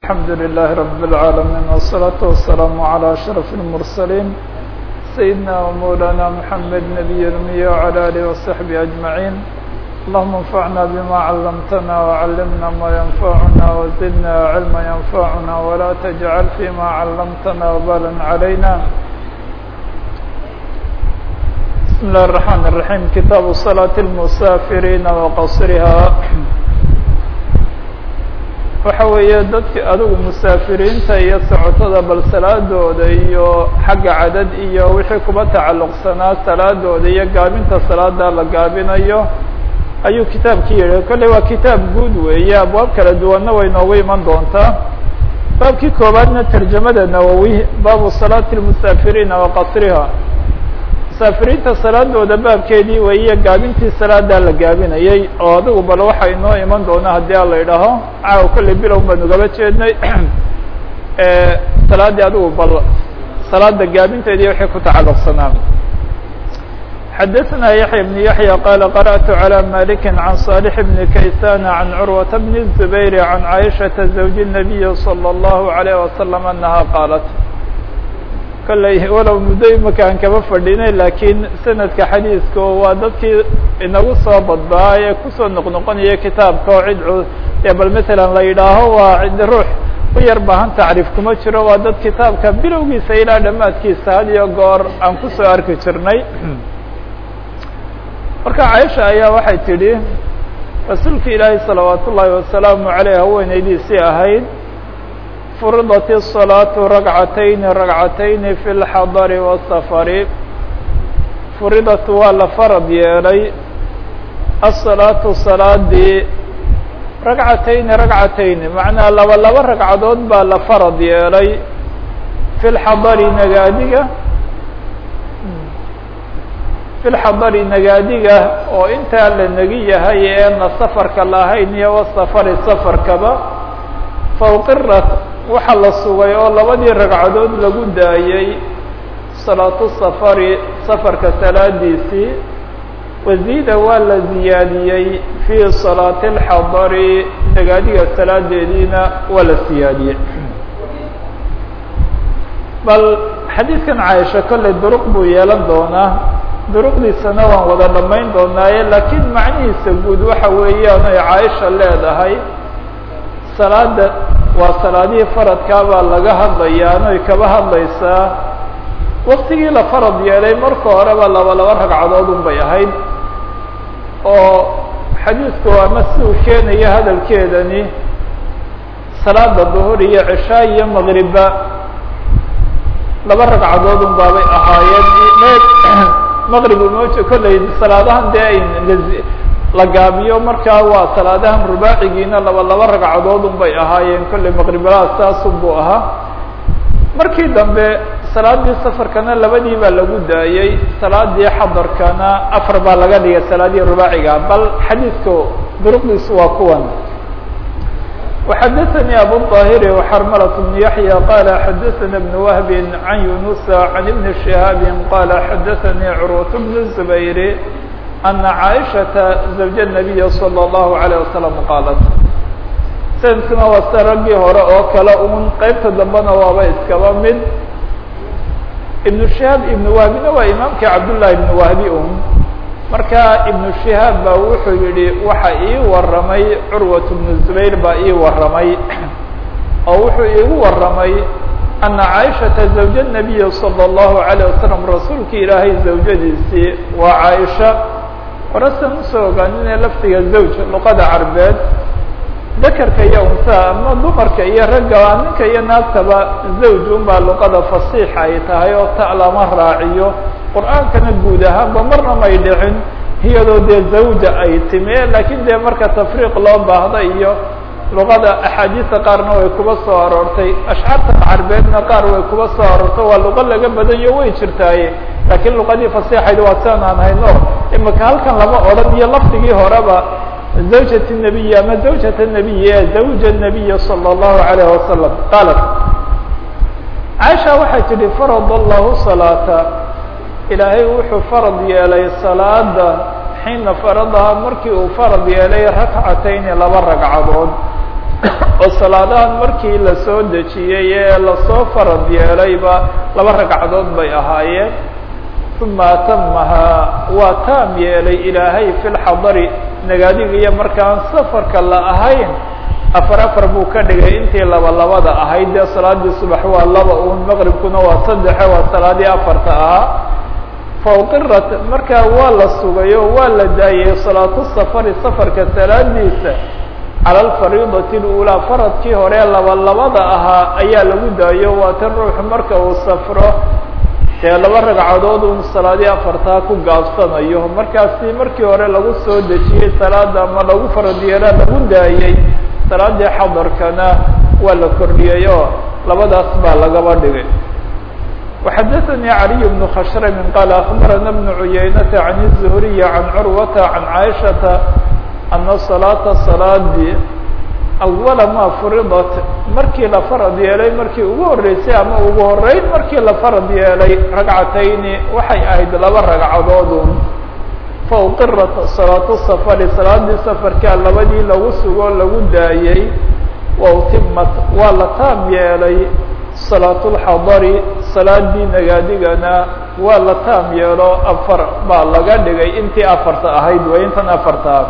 الحمد لله رب العالمين والصلاة والسلام على أشرف المرسلين سيدنا ومولانا محمد نبي الأمي وعلى آله وصحبه أجمعين اللهم انفعنا بما علمتنا وعلمنا ما ينفعنا وزدنا علما ينفعنا ولا تجعل فيما علمتنا وبالا علينا بسم الله الرحمن الرحيم كتاب صلاة المسافرين وقصرها waxa weeye dadki adigu musaafiriinta iyo socotada bal salaadooda iyo xagga cadad iyo wixii kuba tacalluqsanaa salaadooda iyo gaabinta salaada la gaabinayo ayuu kitaabki yihi kolley waa kitaab guud weeye abwaab kala duwanna way noogu iman doontaa baabkii koowaadna tarjamada nawowi baabu salaati lmusaafiriina wa qasriha musaafiriinta salaadooda baabkeedii weeye gaabintii salaada la gaabinayay oo adigu bal waxa inoo iman doona haddii a la idhaaho caawa kolley bilow baanu gaba jeednay salaadii adigu bal salaada gaabinteedii waxay ku tacalluqsanaa xadaثna yaحya بن yaحyى qala qarأtu عlى malik عan صالح بn kaysan عan curwaةa bn الزubayr عan caiشhaةa زawج النabiy slى الlahu عalيه وasلم anaha qaalat kolley walow muddo imaka aan kaba fadhinay laakiin sanadka xadiiska waa dadkii inagu soo badbaa ee kusoo noqnoqonaya kitaabka oo cid ee bal matalan la yidhaaho waa cid ruux u yar baahan tacriif kuma jiro waa dad kitaabka bilowgiisa ilaa dhammaadkiisa had iyo goor aan kusoo arki jirnay marka caaisha ayaa waxay tidhi rasuulka ilaahi salawaat ullaahi wasalaamu aleyh haweeneydiisii ahayd furidat الصalaaةu ragcatayni ragcatayni fi اlxadari wالsafari furidat waa la farad yeelay asalaatu salaadii ragcatayni ragcatayni macnaa laba laba ragcadood baa la farad yeelay fi lxadari nagaadiga fi lxadari nagaadiga oo intaa la negi yahay eena safarka lahayn iyo wasafari safarkaba fawqirat waxaa la sugay oo labadii ragcadood lagu daayey salaatu safari safarka salaadiisii waziida waa la ziyaadiyey fii salaati اlxadari nagaadiga salaadeediina waa la siyaadiyey bal xadiidkan caaisha kolley duruq buu yeelan doonaa duruqdiisana waan wada dhamayn doonaaye laakiin macnihiisa guud waxa weeyaan ay caaisha leedahay salaada waa salaadihii faradkaa baa laga hadlayaa anoy kaba hadlaysaa waktigii la farad yeelay marka horeba laba laba ragcadood un bay ahayd oo xadiidku ama si uu keenaya hadalkeedani salaada duhur iyo cishaa iyo maqriba laba ragcadood un baabay ahaayeen maqrib umoja kolley salaadahan dee ay la gaabiyo markaa waa salaadahan rubaacigiina laba laba ragcadood un bay ahaayeen kolley maqribalaha saasun buu ahaa markii dambe salaadii safarkana labadii baa lagu daayey salaadii xadarkana afar baa laga dhigay salaadii rubaaciga bal xadiidku duruqdiisu waa kuwan وxadaثnي abu الطاhir وxrmlة بن yaحyى qال xadaثna بن وهb عan yuنuس عan بن شhهاab qال xadaثnي curwaة بن الزbayr أنa caaئشhaةa زawج النabiy slى الlahu عalيه wasalam qaalat sanadkuna waa sida raggii hore oo kale un qeybta dambena waaba iskaba mid iبnu شihaab iبnu wahbina waa imaamkii cabdالlahi iبnu wahbi un marka iبnu شihaab ba wuxuu yihi waxa ii waramay curwaة بnu زubayr baa ii waramay oo wuxuu iigu waramay أنa caaئشhaةa زawج النabiy slى الlahu عalيه wasalam rasuulki ilaahay zawjadiisii waa caaisha horesan usoo ogaaninee laftiga zawj luqada carbeed dakarka iyo unsaha ama dumarka iyo ragga ninka iyo naagtaba zawj un baa luqada fasiixa ay tahay oo ta lama raaciyo qur-aankana guud ahaanba marna may dhicin iyadoo dee zawja ay timi lakiin dee marka tafriiq loo baahda iyo luqada axaadiista qaarna way kuba soo aroortay ashcaartan carbeedna qaar way kuba soo aroortay waa luqa laga badanyo way jirtaaye laakiin luqadii fasiixayd waa sian aan hayno imaka halkan lama odhan iyo lafdigii horeba zawjat الnabiy ama zawjat الnabiy ee zawja الnabiy salى الlahu عalayه wasalam qaalat caaisha waxay tidhi farad allahu salaata ilaahay wuxuu farad yeelay salaada xiina faradaha markii uu farad yeelay rakcatayni laba ragcadood oo salaadahan markii lasoo dejiyey ee lasoo farad yeelayba laba ragcadood bay ahaayeen uma atamahaa waa taam yeelay ilaahay fi lxadari nagaadiga iyo markaan safarka la ahayn afar afar buu ka dhigay intii laba labada ahayd dee salaadii subax waa laba un maqribkuna waa saddexe waa salaadii afarta ahaa fauqirat markaa waa la sugay oo waa la daayey salaatu safari safarka salaadiisa cala alfariidati اlulaa faradkii hore laba labada ahaa ayaa lagu daayo waa tan ruuxu marka uu safro dee laba ragcadood un salaadii afartaa ku gaabsanayo markaasi markii hore lagu soo dejiyey salaada ama lagu farad yeelaa lagu daayey salaadii xadarkana waa la kordhiyey oo labadaas baa lagaba dhigay وxadثnي علي بن khشhrm qال أخبرna بن عuyaynة عن الزهري عن cروة عن عائشhaةa أنa صلاaةa صلاadii أول ma friضت markii la farad yeelay markii ugu horeysay ama ugu horeyn markii la farad yeelay ragcatayni waxay ahayd laba ragcadoodun fauqirat صلاaة السفر salaadii sفrkaa labadii lagu sugo lagu daayey wاutimat waa la taam yeelay salaat اlxadari salaadii nagaadigana waa la taam yeelo afar baa laga dhigay intii afarta ahayd way intan afartaa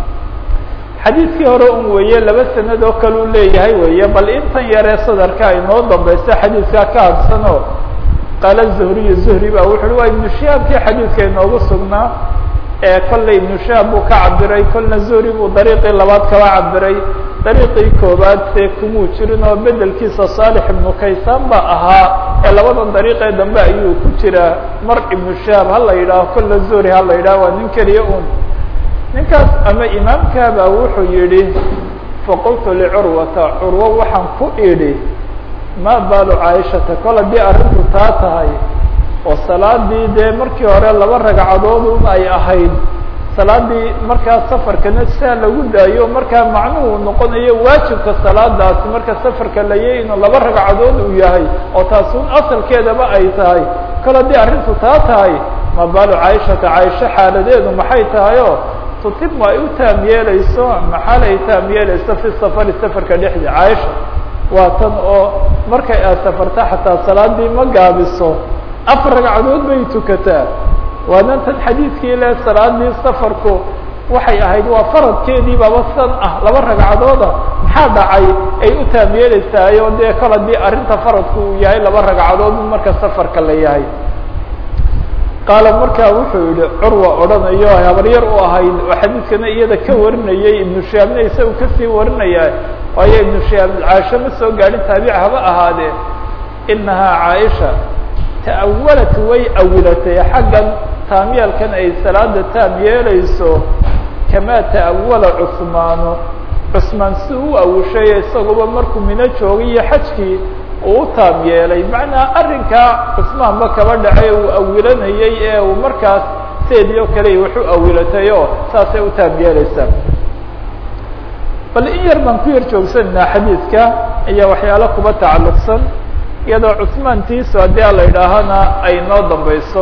xadiidkii hore un weeye laba sanad oo kale u leeyahay weeye bal intan yaree sadarka inoo dambaysa xadiidkaa ka hadsanoo qaala zuhriyu zuhri ba wuxu uhi waa ibnu shihaabkii xadiidka inoogu sugnaa ee kolley ibnu shihaab buu ka cabiray kolna zuhri buu dariiqii labaad kaba cabiray dariiqii koobaad see kumuu jirin oo bedelkiisa saalix ibnu kaysaan ba ahaa ee labadan dariiqee dambe ayuu ku jiraa mar ibnu shihaab ha la yidhaaho kolla zuhri ha la yidhaho waa nin keliya un ninkaas ama imaamkaabaa wuxuu yidhi faqultu licurwata curwo waxaan ku idhi maa baalu caaishata kol haddii arrintu taa tahay oo salaadii dee markii hore laba ragcadood un ay ahayd salaadii markaa safarkana siaa lagu daayo markaa macnuhu noqonayo waajibka salaadaasi marka safarka layay inuu laba ragcadood uu yahay oo taas un asalkeedaba ay tahay kol haddii arrintu taa tahay ma baalu caaishata caaisho xaaladeedu maxay tahay oo tutimu ay u taam yeelayso maxaal ay taam yeelayso fi safari safarka dhexdii caaisha waa tan oo markay aad safarta xataa salaadii ma gaabiso afar ragcadood bay tukataa waana tan xadiidkii le salaadii safarku waxay ahayd waa faradkeedii baba san ah laba ragcadooda maxaa dhacay ay u taam yeelaysaay oo dee kol haddii arrinta faradku uu yahay laba ragcadood marka safarka la yahay qaala markaa wuxuu yihi curwa odhanayo habaryar u ahayd oo xadiidkana iyada ka warinayay ibnu shihaabna isaga kasii warinaya waayo ibnu shihaab caasho ma soo gaadhin taabic haba ahaadee inahaa caaisha ta'awalat way awilatay xaggan taamyeelkan ay salaada taam yeelayso kamaa ta'awala cusmaanu cusmaan si u awishay isaguba markuu mino joogay iyo xajkii uu u taam yeelay macnaa arrinkaa cusmaanba kaba dhacay uu awilanayay ee uu markaas seedii oo kale wax u awilatay oo saasay u taam yeelaysaa bal in yar baan ku yar joogsananaa xadiidka ayaa waxyaalo kuba tacalluqsan iyadoo cusmaantiisu haddii a la yidhaahana ay noo dambayso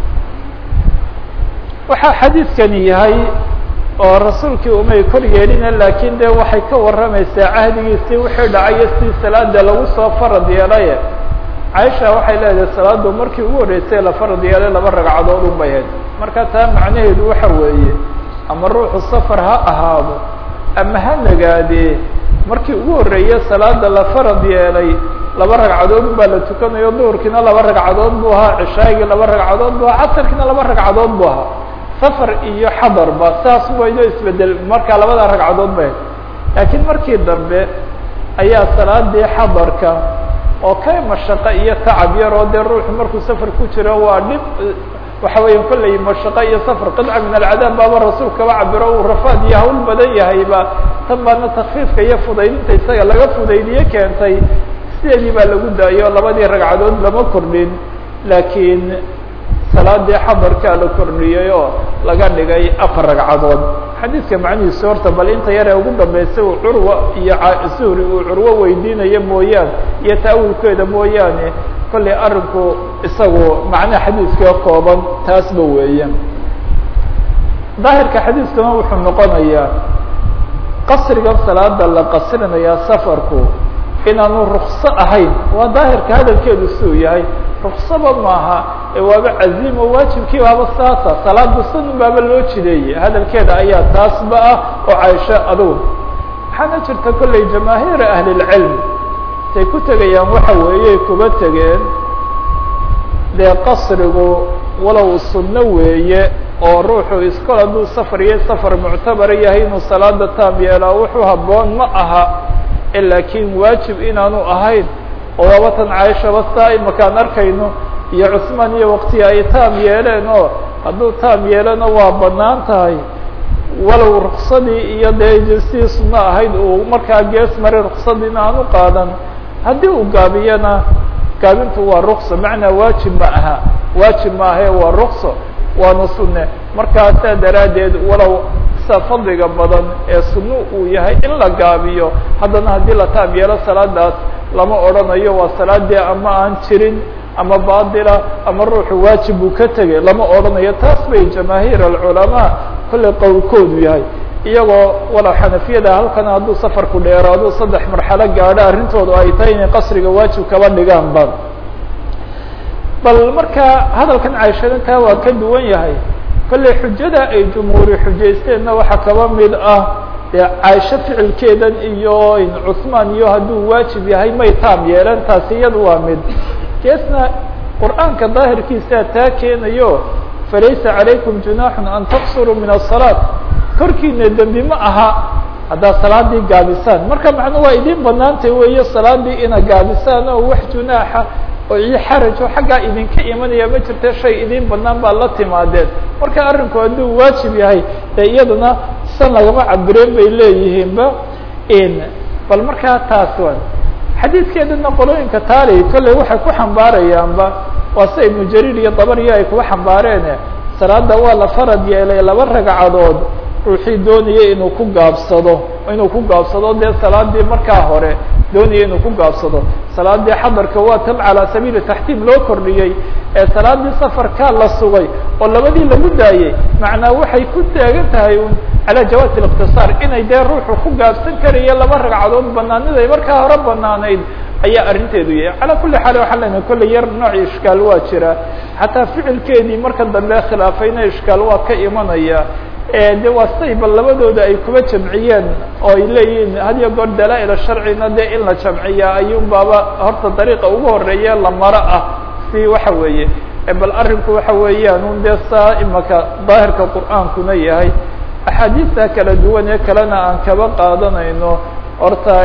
waxaa xadiidkani yahay oo rasuulkii umay kor yeelina laakiin de waxay ka warramaysaa cahdigiisii wixii dhacayo si salaada lagu soo farad yeelaye caaisha waxay leedahay salaadu markii ugu horreysay la farad yeelay laba ragcadood un bay hayd marka taa macnaheedu waxa weeye ama ruuxu safar ha ahaado ama ha nagaadee markii ugu horreeye salaada la farad yeelay laba ragcadood un baa la tukanayo duhurkiina laba ragcadood buu ahaa cishaagii laba ragcadood bu ahaa casarkiina laba ragcadood bu ahaa safar iyo xadarba saas wayno isbedel markaa labada ragcadood bay laakiin markii dambe ayaa salaadii xadarka oo ka mashaqo iyo tacab yar oo dee ruuxu markuu safar ku jiro waa dhib waxa weya kolley mashaqo iyo safar qidca min alcadaab baaba rasuulka kaba cabiro uu rafaad iyo hawl badan yahayba tan baana takfiifka iyo fudaydinta isaga laga fudaydiye keentay sideedii baa lagu daayo labadii ragcadood lama kordhin laakiin salaadii xadarkaa la kordhiyey oo laga dhigay afar ragcadood xadiidka macnihiisu horta bal inta yaree ugu dambeysay uu curwa iyo zuhri uu curwo weydiinayo mooyaane iyo ta'awulkeeda mooyaane kollay arrinku isagu macnaha xadiidka kooban taasba weeye daahirka xadiidkuna wuxuu noqonayaa qasrigan salaada la qasrinayaa safarku inaanu rukso ahayn waa daahirka hadalkeedu siduu yahay ruksaba maaha ee waaba caziimo waajibkii baaba saasa salaada sunun baaba loo jideeyey hadalkeeda ayaa taasba ah oo caaisho adugu waxaana jirta kolley jamaahiira ahlilcilm say ku tegayaan waxa weeye kuba tegeen dee qasrigu walow sunno weeye oo ruuxu iskol hadduu safar iyo safar muctabara yahay inuu salaada taam yeelaa wuxuu habboon ma aha laakiin waajib inaanu ahayn oo waabatan caaishaba saa imakaan arkayno iyo cusmaan iyo waktiga ay taam yeeleen oo hadduu taam yeelana waa banaan tahay walow ruksadii iyo dee jinsidii sunno ahayd uu markaa gees maray ruksadiina aanu qaadan haddii uu gaabiyana gaabintu waa rukso macnaa waajib ma aha waajib ma ahe waa rukso waana sunne markaasaa daraaddeed walow sa fadliga badan ee sunno uu yahay in la gaabiyo haddana haddii la taam yeelo salaadaas lama odhanayo waa salaadii ama aan jirin ama baatila ama ruuxu waajib buu ka tegay lama odhanayo taas bay jamaahiir alculamaa kollay qowlkoodu yahay iyagoo walow xanafiyada halkan hadduu safarku dheeraado saddex marxalo gaadho arrintoodu ay tahay inay qasriga waajib kaba dhigaanba bal marka hadalkan caaishada taa waa ka duwan yahay kolley xujada ay jumhuuri xujaysteenna waxaa kaba mid ah dee caaisho ficilkeedan iyo cusmaan iyo hadduu waajib yahay may taam yeeleen taasi iyadu waa mid geesna qur'aanka daahirkiisaa taa keenayo falaysa calaykum junaaxun an taqsuruu min aلsalaaة korkiina dembi ma aha haddaad salaadii gaabisaan marka macnu waa idin banaantay weeye salaadii ina gaabisaan oo wax junaaxa oo iyo xarajo xaggaa idinka imanaya ma jirte shay idin banaan baa la timaadeen marka arrinku hadduu waajib yahay dee iyaduna san lagama cabireen bay leeyihiinba bal markaa taas wan xadiidkeedana qolooyinka taali kolley waxay ku xambaarayaanba waa sida ibnu jariir iyo dabariyo ay kuga xambaareene salaada waa la farad yeelay laba ragcadood ruuxii doonaya inuu ku gaabsado inuu ku gaabsado dee salaadii markaa hore doonaya inuu ku gaabsado salaadii xadarka waa tan calaa sabiili taxtiim loo kordhiyey ee salaadii safarkaa la sugay oo labadii lagu daayey macnaa waxay ku taagan tahay un calaa jawaasi اliqtisaar inay dee ruuxu ku gaabsan karayo laba ragcadood banaaniday markaa hore banaanayd ayaa arrinteedu yahay calaa kuli xaal waxaa lena kolley yar nooc ishkaal waa jira xataa ficilkeedii marka dambe khilaafayna ishkaal waa ka imanaya de waa say bal labadooda ay kuba jamciyeen oo ay leeyihiin had iyo goor dalaa-il sharcina dee in la jamciyaa ayuun baaba horta dariiqa ugu horeeye la maro ah si waxa weeye bal arrinku waxa weeyaan un dee saa imaka daahirka qur'aankuna yahay axaadiista kala duwan ee kalena aan kaba qaadanayno horta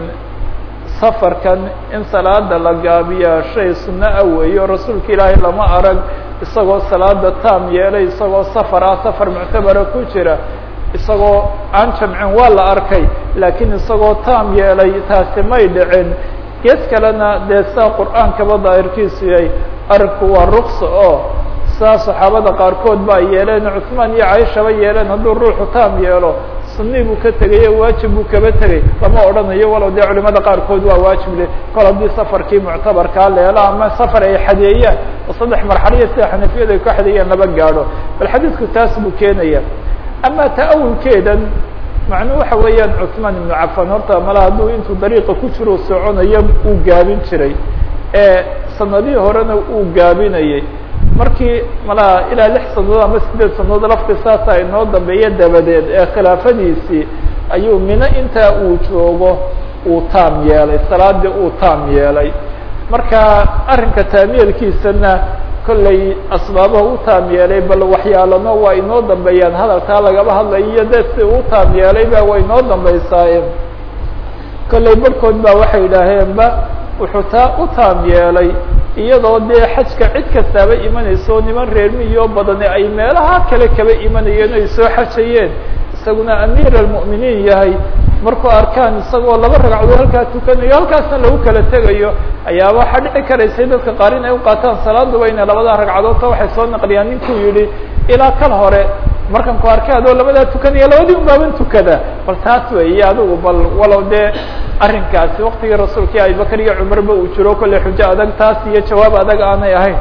safarkan in salaada la gaabiyaa shay sunno ah weeyo rasuulka ilaahay lama arag isagoo salaada taam yeelay isagoo safar ah safar muctabara ku jira isagoo aan jamcin waa la arkay laakiin isagoo taam yeelay taasi may dhicin gees kalena dee saa qur'aankaba daahirkiisu yahay arinku waa ruksa oo saa saxaabada qaarkood baa yeeleen cusmaan iyo caishaba yeeleen hadduu ruuxu taam yeelo sunni buu ka tegay o waajib buu kaba tegay lama odhanayo walow dee culimada qaarkood waa waajib le kol haddii safarkii muctabarkaa leelo ama safar ay xadeeyaan oo saddex marxaliya sida xanafiyada ay ku xadeeyaan laba gaadho bal xadiidku taas buu keenaya ama ta'awulkeedan macnuu waxa weeyaan cusmaan ibnu cafan horta mala hadduu intuu dariiqa ku jiro soconayo uu gaabin jiray ee sanadihii horena uu gaabinayay markii malaa ilaa lix sanadood ama sideed sanadood lafti saasa inoo dambeeya dabadeed ee khilaafadiisii ayuu mino intaa uu joogo uu taam yeelay salaadii uu taam yeelay marka arrinka taamyeelkiisana kollay asbaabaha u taam yeelay bal waxyaalano waa inoo dambeeyaan hadalkaa lagaba hadlayo iyo dee si u taam yeelay ba waa inoo dambeysaaye kollay barhkood baa waxay yidhaaheenba wuxuu taa u taam yeelay iyadoo dee xajka cid kastaaba imanayso niman reermiyo badani ay meelaha kale kaba imanayeen o ay soo xajayeen isaguna amiir almu'miniin yahay markuu arkaan isagoo laba ragcadood halkaa tukanayo halkaasna lagu kala tegayo ayaaba waxaa dhici karaysay dadka qaar in ay uqaataan salaaduba inay labadaa ragcadoodta waxay soo naqliyaan ninkuu yihi ilaa kal hore markan ku arkay adoo labadaa tukanaya labadii un baaban tukada bal taas weeye adigu bal walow dee arrinkaasi waktigii rasuulkii abibakar iyo cumarba uu jiro kolley xujo adag taas iyo jawaab adag aanay ahayn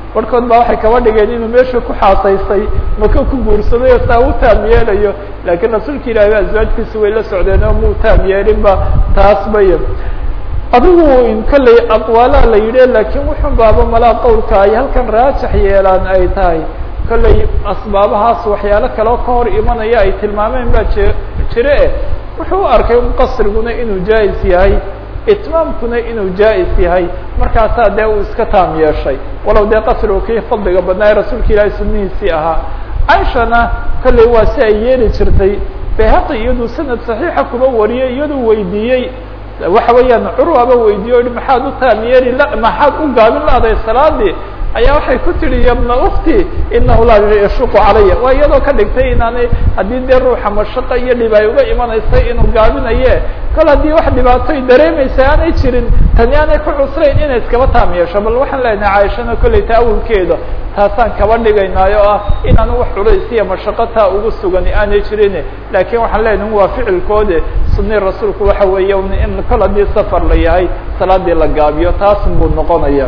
barhkood baa waxay kaba dhigeen inuu meesha ku xaasaystay maka ku guursaday oo saa u taam yeelayo laakiin rasuulka ilaahi aswaajkiisa way la socdeen oo muu taam yeelinba taas bay adigu kolley aqwaalaha la yidhi laakiin wuxun baaba malaa qowlka ay halkan raajax yeelaan ay tahay kolley asbaabahaas waxyaalo kaleo ka hor imanaya ay tilmaameen baa je jire eh wuxuu u arkay un qasriguna inuu jaa-is yahay itmaamkuna inuu jaa-is yahay markaasaa dee uu iska taam yeeshay walow dee qasrigu kii fadliga badnaa ee rasuulka ilaahay sunnihiisii ahaa caishana kolley waa si ay yeeli jirtay bayhaqi iyaduu sanad saxiixa kuba wariyay iyaduu weydiiyey waxa weeyaan curwaba weydiiye o hi maxaad u taam yeeli la maxaad u gaabin lahday salaadii ayaa waxay ku tihi yabna ukti inahu laa yashuqu calaya waa iyadoo ka dhigtay inaanay haddii dee ruuxa mashaqa iyo dhib ay uga imanaysay inuu gaabinaye kol haddii wax dhibaatoy dareemaysa aanay jirin tani aanay ku cusrayn inay iskaba taam yeesho bal waxaan leenahay caaishana kolley taawulkeeda taasaan kaba dhigaynaayo o ah inaanu wax culays iyo mashaqo taa ugu sugani aanay jirin laakiin waxaan leenahay waa ficilkoode sunni rasuulku waxa weeye in kol haddii safar la yahay salaadii la gaabiyo taasun buu noqonaya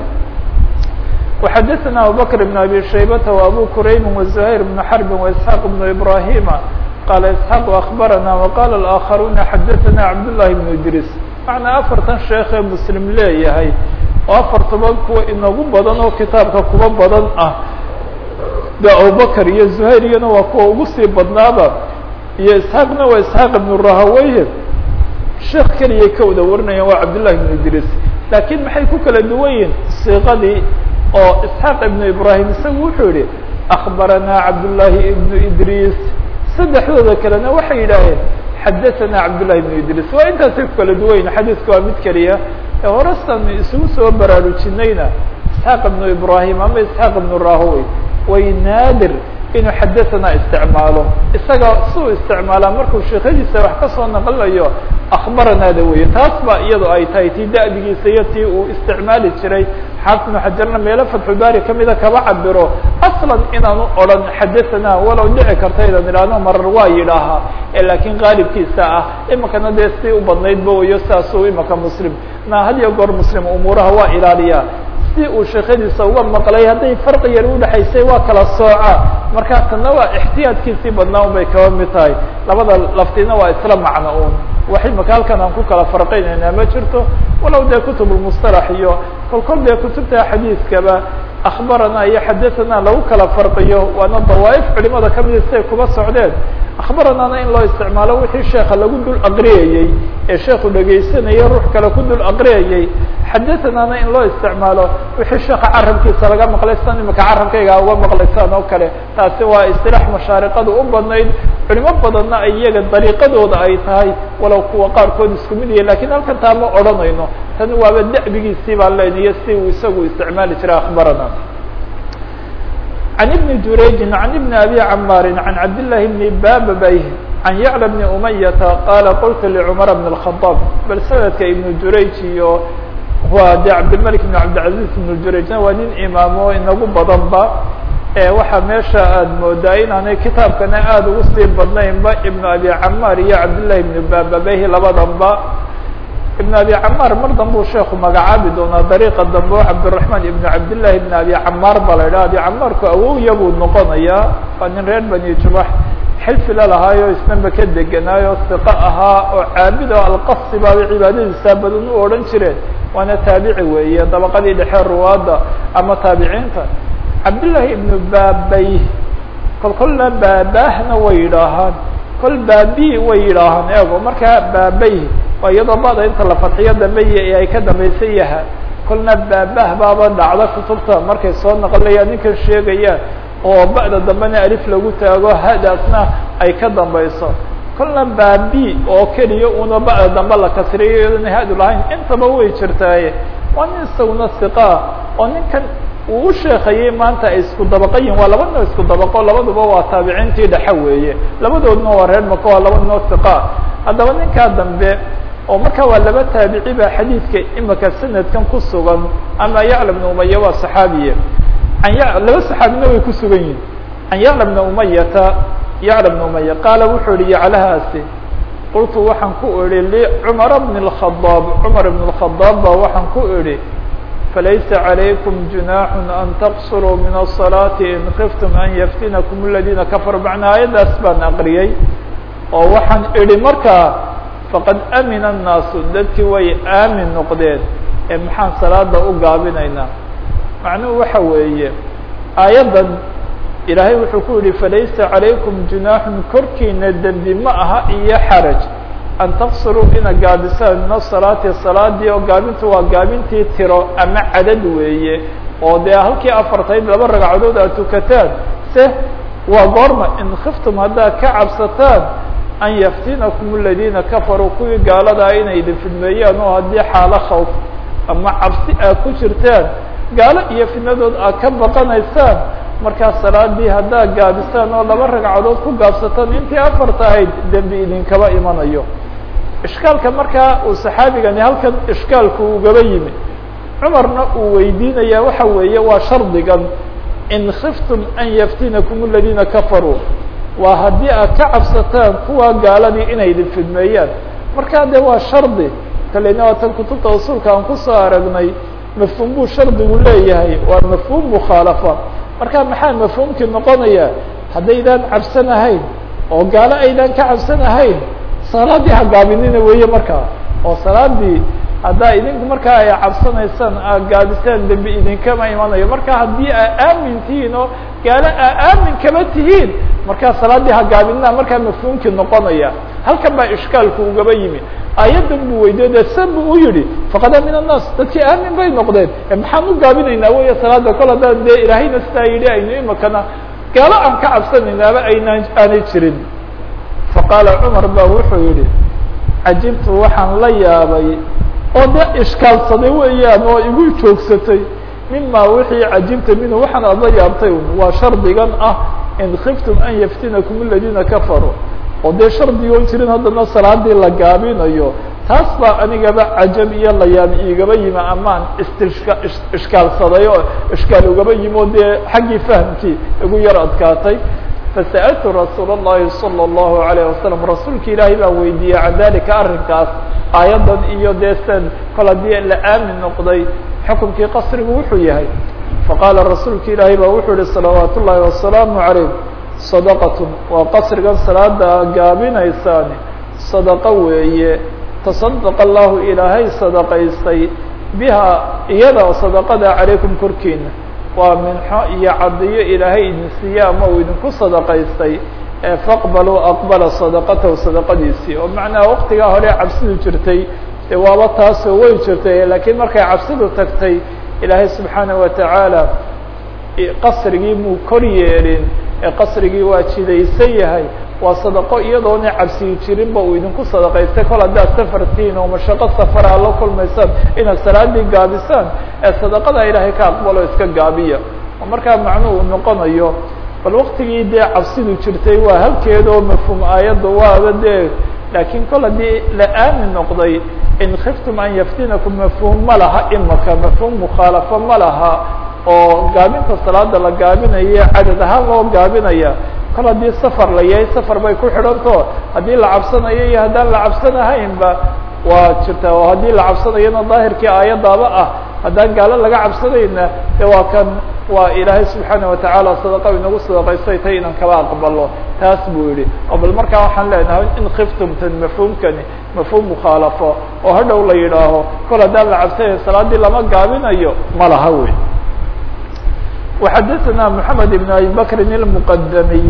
وxdثna abubكر بن أbي شhaybة وأbو كرayb وزهير بن حرب وإسحاq بن إبراهيم qال إسحاq أخبرnا وqال الآخرونa xdثna عبداللhi بن إدrيس معنaa afartan sheekee mسلم leeyahay oo afartaba kuwa inagu badan oo kitaabka kuba badan ah de abubكر iyo زهير iyana waa kuwa ugu sii badnaaba iyo إسحاaqna waa إسحاq بن rahaweyh sheek keliyay ka wada warinayaan waa cabdاللahi بن إدrيس lakiin maxay ku kala duwan yihin صiqadii oo isxaaq ibnu ibrahim isagu wuxuu yihi akbaranaa cabdullaahi ibnu idriis saddexdooda kalena waxay yidhaaheen xadaثanaa cabdullahi ibnu idriis waa intaasay ku kala duwayn xadiiska waa mid keliya ee horestan isugu soo baraarujinayna isxaaq ibnu ibrahim ama isxaaq ibnu rahowey way naadir inuu xadaثanaa isticmaalo isaga suu isticmaalaa markuu sheekadiisa wax ka soo naqlinayo akbaranaada weye taas ba iyado ay tahay tii da'digiisa iyo tii uu isticmaali jiray xaafid ibnu xajarna meelo fatxulbaari kamida kaba cabiro aslan inaanu odran xadaثanaa walow dhici karta idan idhaahno marar waa yidhaahaa ee laakiin qaalibkiisa ah imikana dee si u badnaydba wayo saasuu imika muslim na had iyo goor muslim umuuraha waa ilaaliyaa si uu sheekadiisa uga maqlay hadday farqi yar udhexaysay waa kala sooca markaa tana waa ixtiyaadkiisii badnaa un bay kaba mid tahay labada laftina waa isla macno un wax imika halkan aan ku kala farqinayna ma jirto walow dee kutub lmustalax iyo kol kol dee kutubta xadiiskaba akbarana iyo xadathana lagu kala farqiyo waana dawaaif culimada kamida siday kuba socdeen akbaranana in loo isticmaalo wixii sheeka lagu dul aqriyayey ee sheeku dhegaysanaya ruux kale ku dul aqriyayey xadahanana in loo isticmaalo wixii sheeka carabkiisa laga maqlay san imika carabkayga uga maqlaysaan oo kale taasi waa istilaax mashaariqadu u badnayd culimo badanna ay iyaga dariiqadooda ay tahay walow kuwa qaarkood isku mid yahay lakin halkan taa ma odhanayno tan waaba da'bigiisii baan leyniyo si uu isagu isticmaali jiray akbarana عن بن جurayج عن بن أbي cmاr عن cabd للhi بن babby عن yعلى بن أمyة qال qلت لcمر بن الخطاب bal snadka iبن jurayج iyo waa de cabdالملك بن cabdالعaزيز بن jurayجna waa nin imaamo inagu badanba waxaa meesha aad moodaa inaanay kitaabkana aad ugu sii badnaynba iبن أbي cmاr iyo cabdاللahi بن bababeyh labadanba iبن أbي cmاr mar danbuu sheeku magacaabi doonaa dariiqa dambe o cabdالرحمن iبن cabdاللahi بن أbي cmاr ba la idhah abi cmaarku awowya buu noqonayaa waa nin reer bani jubax xilfi la lahaayo isnaba ka degenaayo siqo ahaa oo caabid oo alqasi baaba cibaadadiisa badan u odhan jireen waana taabici weeye dabaqadii dhexe ruwaadda ama taabiciinta cabdاللahi iبnu babay kol kolna baabahna way yidhaahaan kol baabi way yidhaahaan eego markaa baabay waa iyadoo bada inta la fadxiyo dambe iyo ay ka dambaysan yaha kolna baabah baaba dhacda kutubta markay soo naqlayaan ninkan sheegayaan oo ba'da dambena alif lagu taago hadaasna ay ka dambayso kolna baabi oo keliya una ba'da dambe la kasriyo iyadona hadu lahayn intaba way jirtaaye waa nin isaguna siqaa oo ninkan uu u sheekayey maanta ay isku dabaqayin waa laba noo isku dabaqo labaduba waa taabiciintii dhexe weeye labadoodna waa reer maka waa laba noo siqaa haddaba ninkaa dambe oo marka waa laba taabici ba xadiidka imika sanadkan ku sugan ama yacla bna umaya waa saxaabiye an ya laba saxaabina way ku sugan yihin can yacla bna umayata yacla bna umaya qaala wuxuu yihi yaclahaasi qultu waxaan ku idhi licumara bn اkhadaab cumar ibn اkhadaab ba waxaan ku idhi falaysa عalaykum جuنaaح an taqsuruu min الصalaaةi in kiftm an yftinakum اladina kafaruu macnaa aayaddaas baan aqriyey oo waxaan idhi markaa faqad amina الnaasu dadkii way aamin noqdeen ee maxaan salaada u gaabinaynaa macnuhu waxa weeye aayaddan ilaahay wuxuu ku yihi falaysa عalaykum junaaxun korkiina dembi ma aha iyo xaraj an taqsuruu ina gaabisaan min asalaati salaadii oo gaabintu waa gaabintii tiro ama cadad weeye oo dee halkii afartayd laba ragcadood aad tukataan se waa goorma in khiftum haddaad ka cabsataan an yaftinakum aladiina kafaruu kuwii gaaladaa inay idin fidmeeyaan oo haddii xaalo khawf ama cabsi aad ku jirtaan gaalo iyo fidnadood aad ka baqanaysaan markaa salaadii haddaad gaabisaan oo laba ragcadood ku gaabsataan intii afarta ahayd dembi idinkaba imanayo ishkaalka markaa uu saxaabigani halkan ishkaalku ugaba yimi cumarna uu weydiinaya waxa weeye waa shardigan in khiftum an yaftinakum aladiina kafaruu waa haddii aad ka cabsataan kuwa gaaladii inay idin fidmeeyaan markaa dee waa shardi kalena waa tan kutubta usulka aan kusoo aragnay mafhuum buu shardigu leeyahay waa mafhuum mukhaalafa marka maxaa mafhuumkii noqonaya haddaydaan cabsanahayn oo gaalo aydaan ka cabsanahayn salaadii ha gaabinina weeye markaa oo salaadii haddaa idinku markaa ay cabsanaysaan aad gaabisaan dembi idinkama imanayo marka haddii aa aamin tihiin oo gaalo aa aamin kama tihiin markaa salaadii ha gaabinina markaa mafhuumkii noqonaya halkan baa ishkaalku ugaba yimi aayaddan buu weydiye dee san buu u yihi faqada min annaas dadkii aamin bay noqdeen maxaan u gaabinaynaa weya salaada kol haddaan dee ilaahayna sidaa yidhi aynu imakana gaalo aan ka cabsanaynaaba aynaan aanay jirin faqaala cumar ba wuxuu yihi cajibtu waxaan la yaabay oo de ishkaalsaday weeyaan oo igu joogsatay mima wixii cajibta minhu waxaan aad la yaabtay waa shardigan ah in khiftum an yaftinakum aladiina kafaruu oo dee shardigoon jirin haddana salaadii la gaabinayo taas baa anigaba cajab iyo layaab igaba yimi amaan istishka ishkaalsaday oo ishkaal ugaba yimi oo dee xaggii fahamkii igu yar adkaatay fasa'altu rasuul الlahi salى الlahu عalيه wasalam rasuulka ilaahay baa weydiiyey can dalika arrinkaas aayaddan iyo dee san kol haddii la aamin noqday xukunkii qasrigu wuxuu yahay faqaala rasuulka ilaahay baa wuxuu yihi salawaat ullahi wasalaamu عalayh sadaqatun waa qasrigan salaada gaabinaysaani sadaqo weeye tasadaqa allahu ilaahay sadaqaystay biha iyada oo sadaqada calaykum korkiina waa minxo iyo cadiyo ilaahay idin siiye ama uu idinku sadaqaystay faqbaluu aqbala sadaqatahu sadaqadiisii oo macnaha waqtigaa hore cabsidu jirtay dee waaba taasoo way jirtay laakiin markay cabsidu tagtay ilaahay subxaana watacaala qasrigii muu kor yeelin ee qasrigii waa jidaysan yahay waa sadaqo iyadoona cabsiyi jirinba uu idinku sadaqaystay kol haddaad safartiin oo mashaqo safara la kulmaysaan inaad salaadii gaabisaan ee sadaqada ilaahay ka aqbalo iska gaabiya oo markaa macnuhu uu noqonayo bal waktigii dee cabsidu jirtay waa halkeeda oo mafhuum aayadda waaba dee laakiin kol haddii la aamin noqday in khiftum an yaftinakum mafhuum ma laha imaka mafhuum mukhaalafo ma laha oo gaabinta salaada la gaabinaya cadad ahaan loo gaabinaya kol haddii safar la yahay safar bay ku xidhanto haddii la cabsanayo iyo haddaan la cabsanahaynba waa jirtaa oo haddii la cabsanayona daahirkii aayadaaba ah haddaan gaalo laga cabsanayna de waa kan waa ilaahay subxaana watacaala sadaqa inagu sadaqaystay tay inaan kaba aqbalo taas buu yihi oo bal markaa waxaan leenahay in khiftumtan mafhuumkani mafhuum mukhaalafo oo hadhow la yidhaaho kol haddaan la cabsanayo salaadii lama gaabinayo ma laha wey وxdثna محمد بن أبي بكر المqdمي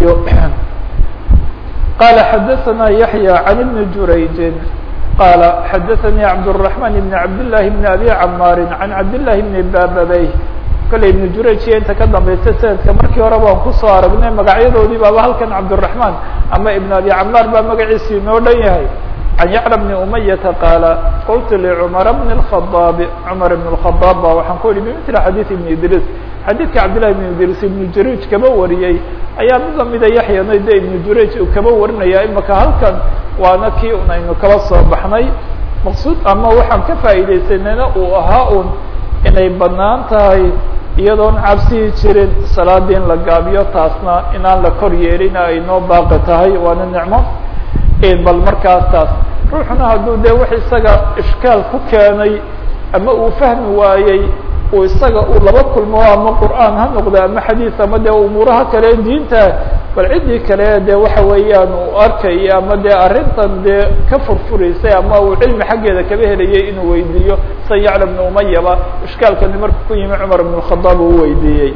qال xdثna يحيى عن بن جurayج qال xdثnي عبدالرحمن بن عبدالله بن أبي عماr عن عبدالله بن bababey kale iبن jurayج iyo inta ka dambaysa snadka markii hore baan kusoo aragnay magacyadoodii baaba halkan cabدالرحمن ama iبن أبي cmاr baa magaciisi inoo dhan yahay عن يعلى بن أمية qاaل qلت لcمر بن الخطاب cمر بن الخطاب ba waxaan ku ihi بمثل xadيث بن idrيس xadiidka cabdاللahi بن idris iبن jurayج kaba wariyey ayaa mid lamida yaxyana de iبن jurayج uu kaba warinaya imaka halkan waana kii un aynu kaba soo baxnay maqsuud ama waxaan ka faa'iidaysanayna uu ahaa un inay banaan tahay iyadoon cabsihi jirin salaadii in la gaabiyo taasna inaan la kor yeelin ay noo baaqi tahay waana nicmo bal markaas taas ruuxuna hadduu de wax isaga ishkaal ku keenay ama uu fahmi waayey uu isaga uu laba kulmo ama qur'aan ha noqdo ama xadiis ama dee umuuraha kale diinta bal ciddii kale dee waxa weeyaan uu arkayo ama dee arrintan dee ka furfuraysay ama uu cilmi xaggeeda kaba helayay inuu weydiiyo san yacla bnu umayaba ishkaalkani markuu ku yimi cumar ibn khadaab uu weydiiyey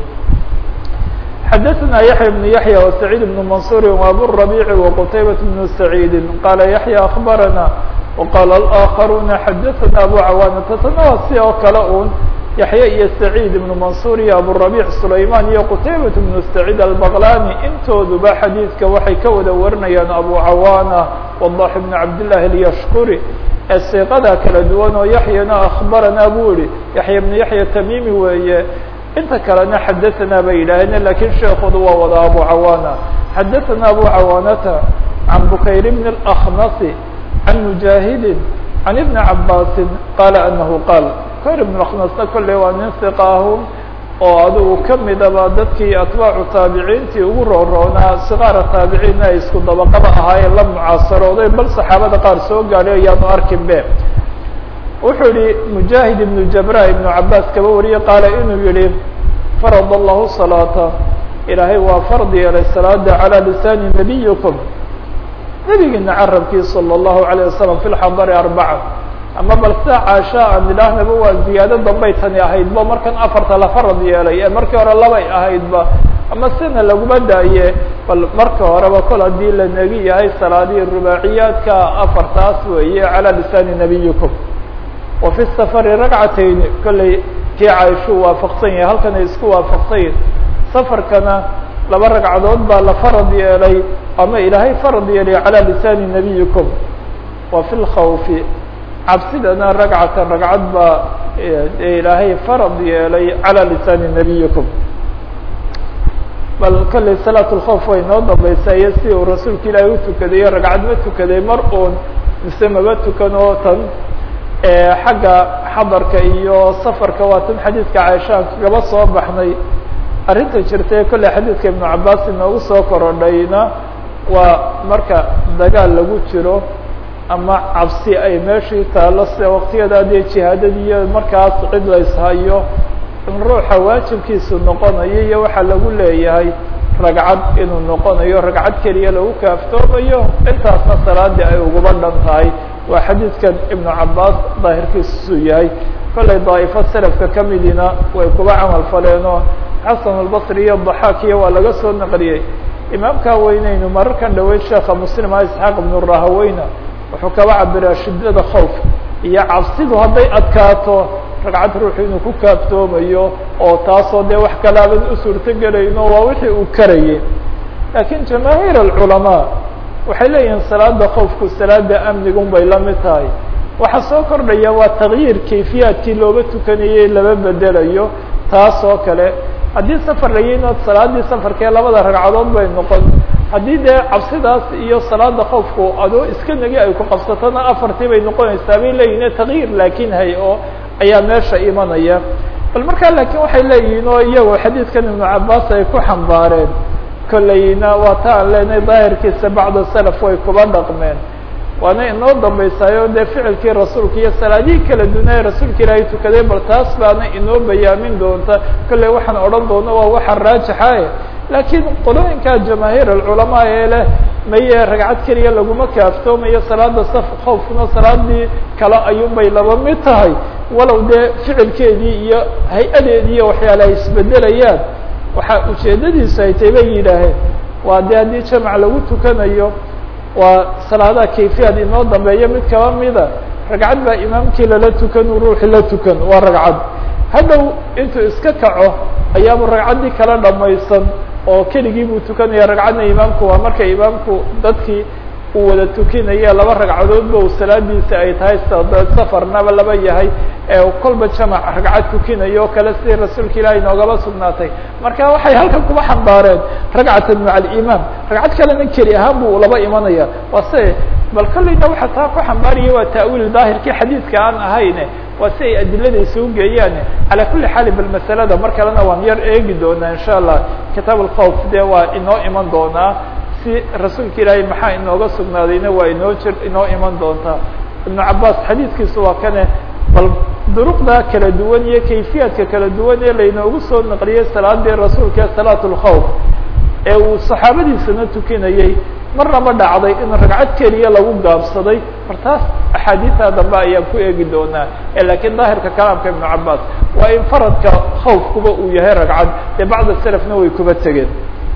xadaثna yaحya بن yaحyى وسacيid بن maنصuر وabu الربيع وqتaybaة بن سacيid qala yaحyى أخbarana وqال الآkخaruna xadaثna abu cawaanata tana waa si oo kale un yaحya iyo سacيid بن maنصuر iyo abuالربيع سulayman iyo qتaybaة بن سacيid البغlani intooduba xadiidka waxay ka wada warinayaan abu cawaana وضاح بن cabdاللahi الyshkuri ee siiqada kala duwan oo yaحyana أخbarana buu yihi yaحya بن yaحya tamimi weeye inta kalena xadaثna bay yidhaaheen lakin sheekoodu waa wada abu cawaana xadaثna abu cawaanata can bukayr bn الأknasi can mujaahidi can ibni cabaasi qaala anahu qaal bukayr ibn aknasna kolley waa nin siqaahu oo adigu kamidaba dadkii atbaacu taabiciintii ugu rooroonaa siqaara taabiciinna ay isku dabaqaba ahaayeen la mucaasarooday bal saxaabada qaar soo gaadhay ayaanu arkin be wuxuu yihi mujaahid ibnu jabra ibnu cabaas kaba wariye qaala inuu yihi farad allahu salaata ilaahay waa fard yeelay salaada calى lisaani nabiyikum nebigiina carabkii salى اllahu عalيه wasalam fi lxadari arbaca ama bal sida caasha aan idhaahnaba waa ziyaado dambay tani ahaydba markan afarta la farad yeelay ee markii hore labay ahaydba ama sina laguma daaye bal marka horeba kol haddii la negi yahay salaadihii rubaaciyaadka afartaas weeye calى lisaani nabiyikum wa fi safari ragcatayn kolley kii caaishuu waafaqsan yahay halkan ay isku waafaqsan yihin safarkana laba ragcadood baa la farad yeelay ama ilaahay farad yeelay calى lisaani nabiyikum wa fi lkhawfi cabsidana ragcatan ragcad baa ilaahay farad yeelay calى lisaani nabiyikum bal kolley salaat lkhawf way noo dambaysa iyo si uu rasuulka ilaahay utukadayo ragcad ma tukaday mar uun mise maba tukan oo tan xagga xadarka iyo safarka waa tan xadiidka caaishaan kagaba soo baxnay arrinta jirta ee kolley xadiidka ibnu cabaas inoogu soo korodhayna waa marka dagaal lagu jiro ama cabsi ay meeshii taalo sida waktiyada dee jihaadadiiyo markaas cid la ishayo in ruuxa waajibkiisu noqonayo iyo waxaa lagu leeyahay ragcad inuu noqonayo ragcad keliya lagu kaaftoomayo intaasna salaadii ay uguba dhan tahay waa xadiidkan ibnu cabaas daahirkiisu yahay kollay daa'ifo selafka kamidina way kuba camal faleenoo xasan albasri iyo daxaakiya waa laga soo naqliyey imaamkaa weyneynu mararkan dhaweyd sheekha muslima isxaaq ibnu rahaweyna wuxuu kaba cabiraa shiddada khawf iyo cabsidu hadday adkaato ragcad ruuxu inuu ku kaaftoomayo oo taasoo dee wax kalaaban u suurtogelayno waa wixii uu karayay laakiin jamaahiir alculamaa waxay leeyihiin salaada khawfku salaada amnigun bay la mid tahay waxaa soo kordhaya waa takyiir kayfiyaadkii looga tukanayey laba bedelayo taas oo kale haddii safar layiinood salaadii safarkee labada ragcadood bay noqon haddii dee cabsidaas iyo salaada khawfku adoo iska negi ay ku qabsatona afartii bay noqonaysaa bay leeyihin takyiir laakiin hay oo ayaa meesha imanaya bal markaa laakiin waxay leeyihiin oo iyagoo xadiidkan ibnu cabaas ay ku xambaareen kollayna waa ta aan leenahay daahirkiisa bacda salaf way kuba dhaqmeen waana inoo dambaysaayo dee ficilkii rasuulka iyo salaadihii kala dunaye rasuulka ilaahay tukaday bal taas baana inoo bayaamin doonta kolley waxaan odhan doona waa waxa raajixa laakiin qolooyinka jamaahiir alculamaa ee leh maye ragcad keliya laguma kaaftoomayo salaada saf khawfkuna salaadii kale ayuunbay laba mid tahay walow dee ficilkeedii iyo hay-adeedii iyo waxyaale ay isbedelayaan waxaa ujeedadiisu ay tay bay yidhaaheen waa dee haddii jamac lagu tukanayo waa salaadaha kayfiyaad inoo dambeeya mid kaba mida ragcad baa imaamkii lala tukan u ruuxi la tukan waa ragcad hadhow intuu iska kaco ayaaba ragcaddii kala dhamaysan oo keligii buu tukanaya ragcadna imaamku waa marka imaamku dadkii uu wada tukinaya laba ragcadoodba u salaadiisa ay tahay safarnaba laba yahay ee kolba jamac ragcad tukinayo o kale sidii rasuulka ilaahay noogaba sugnaatay marka waxay halkan kuba xambaareen ragcatan maca alimaam ragcad kalena keli ahaan buu laba imanaya waa se bal kolleyna waxa taa ku xambaaraya waa ta'wiil daahirkii xadiidka aan ahayne waa si ay adilada isugu geeyaan calaa kuli xaali bal masalada mar kalena waan yar eegi doonaa insha allah kitaab alkhawf dee waa inoo iman doonaa si rasuulka ilaahay maxaa inooga sugnaadayna waa inoo jir inoo iman doontaa ibnu cabaas xadiidkiisu waa kane bal duruqda kala duwan iyo kayfiyaadka kala duwan ee laynoogu soo naqliyey salaadii rasuulka ee salaat lkhawf ee uu saxaabadiisana tukinayey marnaba dhacday in ragcad keliya lagu gaabsaday martaas axaadiisa dambe ayaan ku eegi doonaa lakiin daahirka kalaamka ibnu cabaas waa in faradka khawfkuba uu yahay ragcad ee bacda selafna way kuba tegeen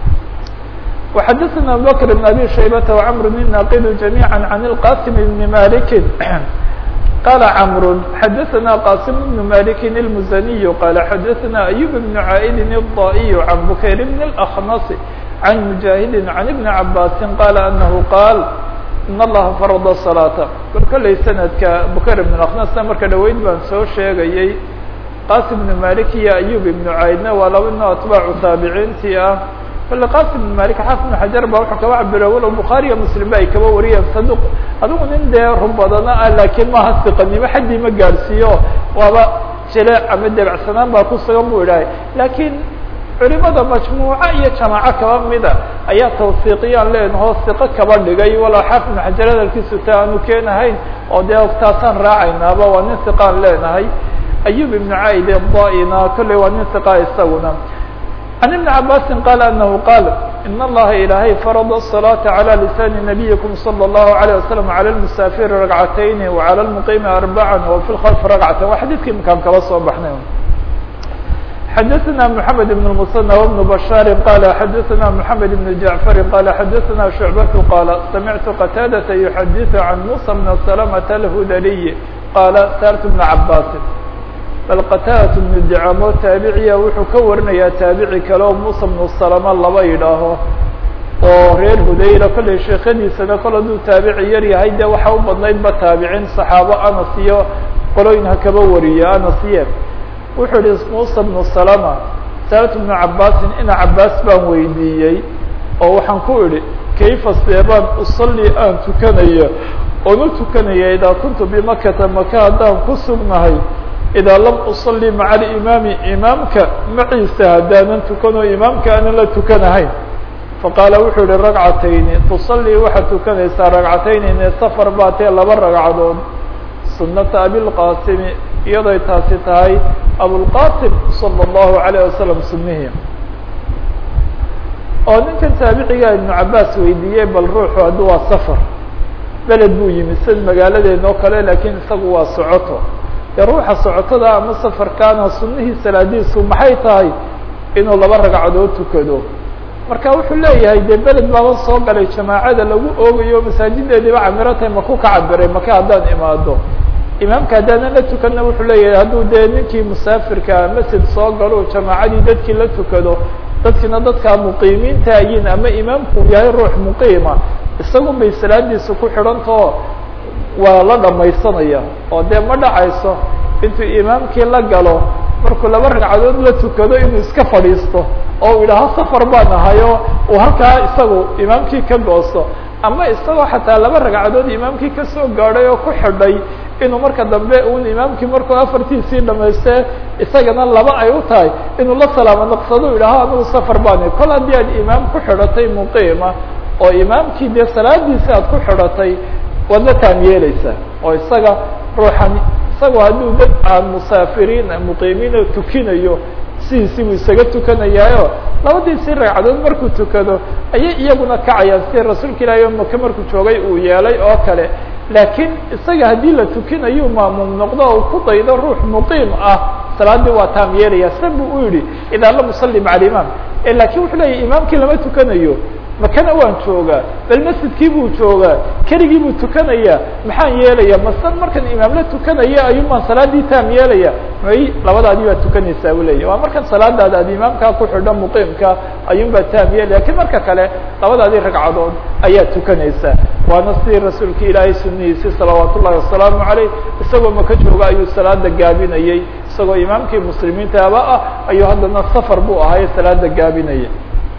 وxadثna abubكر بن abي شhaybة وcمr الناqd جamيعا عن الqاsم بن مالك qال cمr xadثna qاsم بن مالك المزني qال xadثna أيوب بن عائد الضائي عن بكير بن الأخنص عن مجاهد عن بن عباس qال أنه qاal in اllaha فرض الصلاaة bal kolley snadka bukayr بن الأخنصna marka dhaweyd baan soo sheegayey qاsم بن مالك iyo أيوب بن عاidna waa laba ino atباcu taabiciintii ah kole qasim بن malik xaafid بن xajar ba wuxuu kaba cabira walow bukhaariya muslim ba ay kaba wariyeen saduq adigu nin dee run badana ah laakiin maha siqanimo xaddii ma gaadhsiiyo waaba jileec ama debacsanaan baa ku sugan bu idhahay laakiin culimada majmuuca iyo jamaaco kaba mida ayaa tawsiiqiyaan leenaho siqo kaba dhigay walow xaafid بن xajar hadalkiisu ta aanu keenahayn oo dee taasaan raacaynaaba waa nin siqaan leenahay ayub ibnu caid daina kolley waa nin siqa isaguna عن بن عabاس qال أنه qال إن الlaha إلahy فرض الصلاة على لسان نبيكم صلى الله عليه وسلم على المسافر ركعتين وعلى المقيم أربعا وفي الخلف ركعة waa xadيثkii mkaan kala soo baxnay xdثna محمد بن المثنى وبن بشhاaر qال xdثna محمد بن جعفر qال xdثna شعبة qال سمعت قتاadة يحdث عن موسى بن سلمة الهdلي qال sألت بن عباس bal qatadat bnu dicamo taabiciya wuxuu ka warinayaa taabici kale oo musa bnu salama laba yidhaaho oo reer hudayla kollay sheekadiisana kol hadduu taabici yar yahay dee waxa u badnaydba taabicin saxaabo anas iyo qolooyin ha kaba wariye anasiye wuxuu yihi musa bnu salama saalatu bnu cabaasin ina cabaas baan weydiiyey oo waxaan ku idhi kayfa seebaan usalli aan tukanaya oona tukanaya idaa kuntu bimakata maka haddaan ku sugnahay idaa lam usalli maca alimaami imaamka maciisa haddaanan tukanoo imaamka aanan la tukanahayn faqaala wuxuu yihi ragcatayni tusallii waxaad tukanaysaa ragcatayni ne safar baa tee laba ragcadood sunata abilqaasimi iyadoy taasi tahay abulqasim sala allahu alayh wasalam sunihii oo ninkan taabiciga ibnu cabaas weydiiyey bal ruuxu hadduu waa safar beled buu yimi sid magaaladeena oo kale laakiin isagu waa socoto dee ruuxa socotada ama safarkaana sunihii salaadiisu maxay tahay inuu laba ragcadood tukado marka wuxuu leeyahay dee beled baaba soo galay jamaacada lagu oogayo masaajideediiba camiro tahay maku ka cabiray maka haddaan imaado imaamka haddaanan la tukana wuxuu leeyahay hadduu dee ninkii musaafirka masjid soo galo jamaacadii dadkii la tukado dadkiina dadkaa muqiimiinta ayin ama imaamku yahay ruux muqiima isagun bay salaadiisu ku xidhantao waa la dhamaysanaya oo dee ma dhacayso intuu imaamkii la galo markuu laba ragcadood la tukado inuu iska fadhiisto oo uu yidhaaho safar baan ahayo uu halkaa isagu imaamkii ka goosto ama isagoo xataa laba ragcadood imaamkii kasoo gaadhay oo ku xidhay inuu marka dambe un imaamkii markuu afartiisii dhamaystee isagana laba ay u tahay inuu la salaamo naqsado yidhaaho anigu safar baan kol haddii aad imaam ku xidhatay muqiima oo imaamkii dee salaadiisi aad ku xidhatay waad la taam yeeleysaa oo isaga ruuxan isagoo hadduu dad aan musaafiriin muqiimiina tukinayo sidiisii buu isaga tukanayaayo labadiisii ragcadood markuu tukado ayay iyaguna kacayaan sida rasuulka ilaahi o maka markuu joogay uu yeelay oo kale laakiin isaga haddii la tukinayu maamuum noqdo o ku daydo ruux muqiim ah salaadii waa taam yeelaya sa buu u yidhi idaa lam usalli maca alimaam lakin wuxuu leeyahy imaamkii lama tukanayo makana waan joogaa bal masjidkii buu joogaa keligii buu tukanaya maxaan yeelaya masan markan imaam la tukanaya ayuun baan salaadii taam yeelaya may labadaadii baad tukanaysaa u leeyahy waa markan salaadaada ad imaamkaa ku xidho muqiimka ayuun baa taam yeelaya lakin marka kale labadaadii ragcadood ayaa tukanaysaa waana sidii rasuulka ilaahay sunihiisi salawaat ullahi wasalaamu aleyh isagoo maka jooga ayuu salaada gaabinayey isagoo imaamkii muslimiintaaba ah ayuu haddana safar buu ahay salaada gaabinaya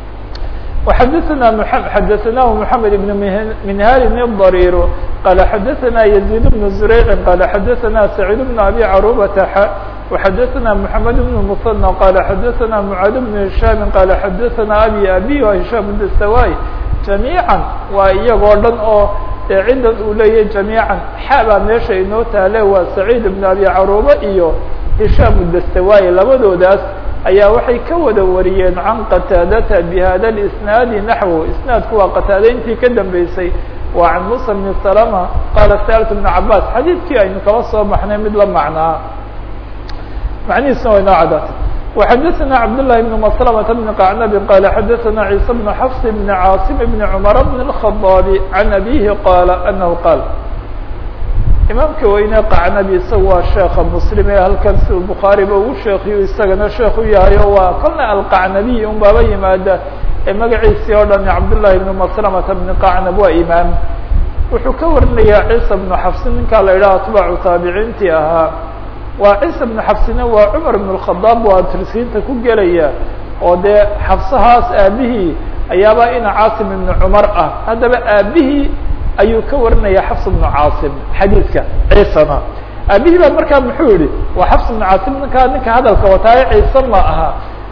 وxdثna xdثnah محamed بن minhal الضريr qال xdثna يزيد بن زريع qال xdثna سعيد بن أbي cروبة وxdثna محamed بن مثنى qال xdثna معاad بن هiشhام qال xdثna أbي أbي وهiشhام بن سواي جaميعا waa iyagoo dhan oo dee ciddan uu leeyahy jamiican xabaa meesha inoo taale waa saciid ibn abi caruuba iyo hishaam dastawaayi labadoodaas ayaa waxay ka wada wariyeen can qataadata bi hada اlisnaadi naxwu isnaadku waa qataada intii ka dambeysay waa can musa bni salama qaala sa'altu bna cabaas xadiidkii aynu kala soo baxnay mid la macnaa macnihiisna way noo cadaatay وxadثna cبdاللahi بن مسلمة بن قعنب qال xadثna عيسى بن xفص بن cاaصم بن cمر بن الخطاب عن أbيه qال أنه qال imaamka weyne qacnabi isaga waa sheeka mslim ee halkan si bukhaariba ugu sheekiyo isagana sheek u yahay o waa kolna alqacnabiy un baaba yimaada ee magaciisii oo dhan cabdاللahi بن مسلمة بن qacnab waa imaam wuxuu ka warinayaa ciisa بن xفs ninkaa la idhaha atbaacu taabiciintii ahaa waa ciisa بن xafsina waa cmar بن الkhadaab waa tirsiinta ku gelaya oo dee xafsahaas aabihii ayaaba ina caasim ibn cumar ah haddaba aabihii ayuu ka warinaya xafs بن caasim xadiidka ciisana aabihii baa markaa muxuu yihi waa xafs بن caasim ninkaa ninka hadalka wataaye ciise ma aha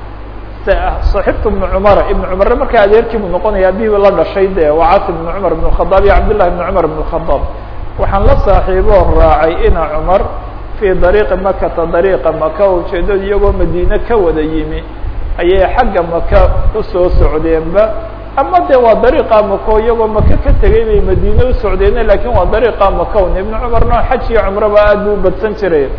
صaxibtu بن cmar ibn cmarna markaa adeerkii buu noqonaya aabihii la dhashay de waa caasim بن cmar بن الkhadaab iyo cabdالlahi بن cmar بن الkhadaab waxaan la saaxiiboo raacay ina cmar في dariiqi makata dariiqa maka ujeedada iyagoo madiine ka wada yimi ayay xagga maka usoo socdeenba ama de waa dariiqa mako iyagoo maka ka tegay bay madiine usocdeene lakin waa dariiqa makown ibn cumarna xaj iyo cumraba aad buu badsan jiray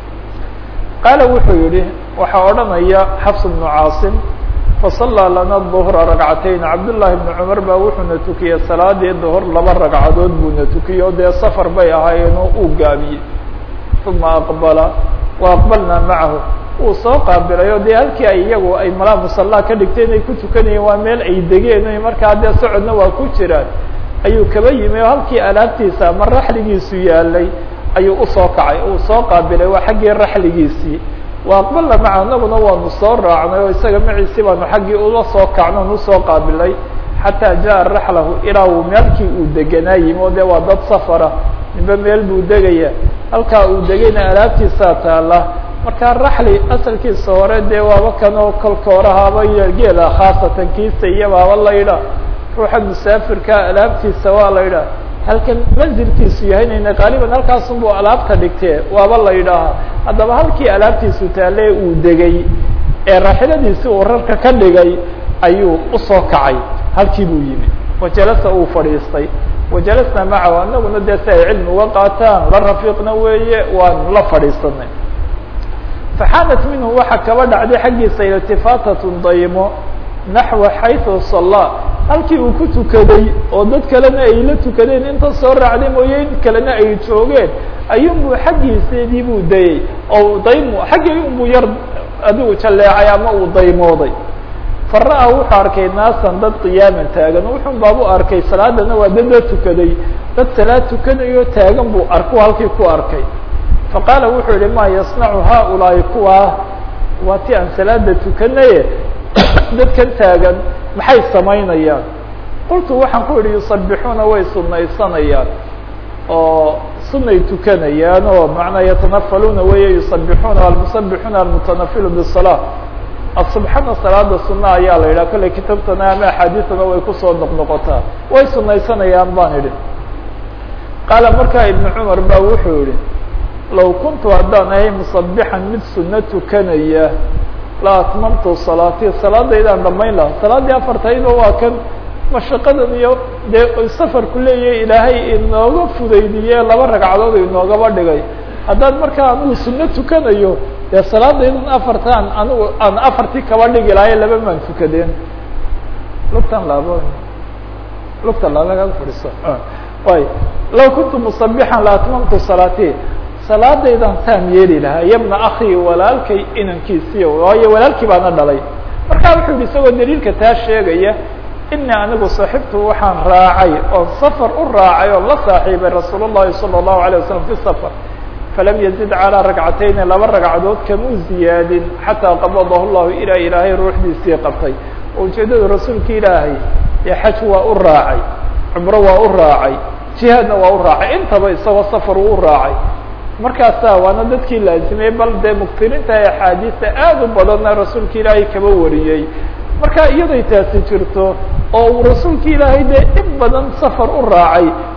qaala wuxuu yihi waxaa odhanaya xafs bnu caasim fasallaa lana duhra ragcatayn cabdullaahi bni cumar baa wuxuuna tukiyey salaadii duhur laba ragcadood buuna tukiyey o dee safar bay ahaayeen oo uu gaabiyey uma aqbala wa aqbalnaa macahu wuu soo qaabilay o dee halkii ay iyagu ay malaa musallaa ka dhigteen ay ku tukanayeen waa meel ay degeen markaa dee socodna waa ku jiraan ayuu kaba yimi oo halkii alaabtiisa ama raxligiisu yaalay ayuu usoo kacay uu soo qaabilay waa xaggii raxligiisii wa aqbalna macahu anaguna waanu soo raacnay oo isaga maciisi baanu xaggii ula soo kacno on usoo qaabilay xataa jaa raxlahu ilaa uu meelkii uu deganaa yimi o dee waa dad safara ninba meel buu degaya halkaa uu degayna alaabtiisaa taala markaa raxli asalkiisa hore dee waaba kanoo kolkoorahaaba iyo geela khaasatan kiisa iyo baaba la yidha ruuxa musaafirka alaabtiisa waa la yidhaha halkan manzilkiisu yahaynayna qaaliban halkaasunbuu alaabta dhigtee waaba la yidhaahaa haddaba halkii alaabtiisu taale uu degay ee raaxiladiisi uu rarka ka dhigay ayuu usoo kacay halkii buu yimi wajalasa uu fadhiistay wajalasna macahu anaguna dee si ay cilmi uga qaataan la rafiiqna weeye waanu la fadhiisanay faxaanat minhu waxaa kaba dhacday xaggiisa iltifaatatun daymo naxwa xayثu salaa halkii uu ku tukaday oo dad kalena ay la tukadeen inta soo raacday mooye in kalena ay joogeen ayuunbuu xaggiiseedii buu dayey oo daymo xaggii unbuu yar adigu jalleecay ama uu daymooday fara-a wuxuu arkay naasan dad qiyaaman taagan wuxun baabu arkay salaadana waa dad la tukaday dad salaad tukanayo taagan buu arku halkii ku arkay faqaala wuxuu yihi ma yasnacu haaulaahi kuwaa waa ti aan salaada tukanaye dadkan taagan maxay samaynayaan qultu waxaan ku idhi yusabixuuna way sunaysanayaan oo sunay tukanayaan oo macnaa yatanafaluuna weeye yusabixuuna almusabixuuna almutanafilu bisalaa asubxana salaada suna ayaa la yidhaha kolley kitaabtana ama axaadiisana way kusoo noqnoqotaa way sunaysanayaan baan idhi qaala markaa ibnu cumar ba wuxuu yihi low kuntu haddaan ahay musabixan mid suno tukanaya la atmamtu salaatii salaadaydaan dhamayn laha salaaddii afartaydo waa kan mashaqadan iyo dee safarku leeyahay ilaahay inooga fudaydiye laba ragcadood inoogaba dhigay haddaan markaa anuu suno tukanayo dee salaadaydan afartaan anigu aan afartii kaba dhigi lahaye laba maan tukadeen lugtan laabo lugta laabaa fadhiiso way law kuntu musabixan la atmamtu salaatii salaadaydan taam yeeli lahaa yabna akhi walaalkay inankiisiiy waayo walaalkii baana dhalay markaa wuxuu yihi isagoo daliilka taa sheegaya ini anigu saaxibtu waxaan raacay oon safar u raacay oon la saaxiibay rasuul الlahi salى الlahu عalيه wasalam fi safar falam yazid calىa ragcatayni laba ragcadood kamuu ziyaadin xataa qabadahu llahu ilaa ilaahay ruuxdiisii qabtay oo ujeedada rasuulka ilaahay ee xaj waa u raacay cumro waa u raacay jihaadna waa u raacay intaba isagoo safar uu u raacay markaasa waana dadkii laazimay bal dee muktiriinta ee axaadiista aad u badanna rasuulka ilaahay kaba wariyey marka iyaday taasi jirto oo uu rasuulka ilaahay dee in badan safar u raacay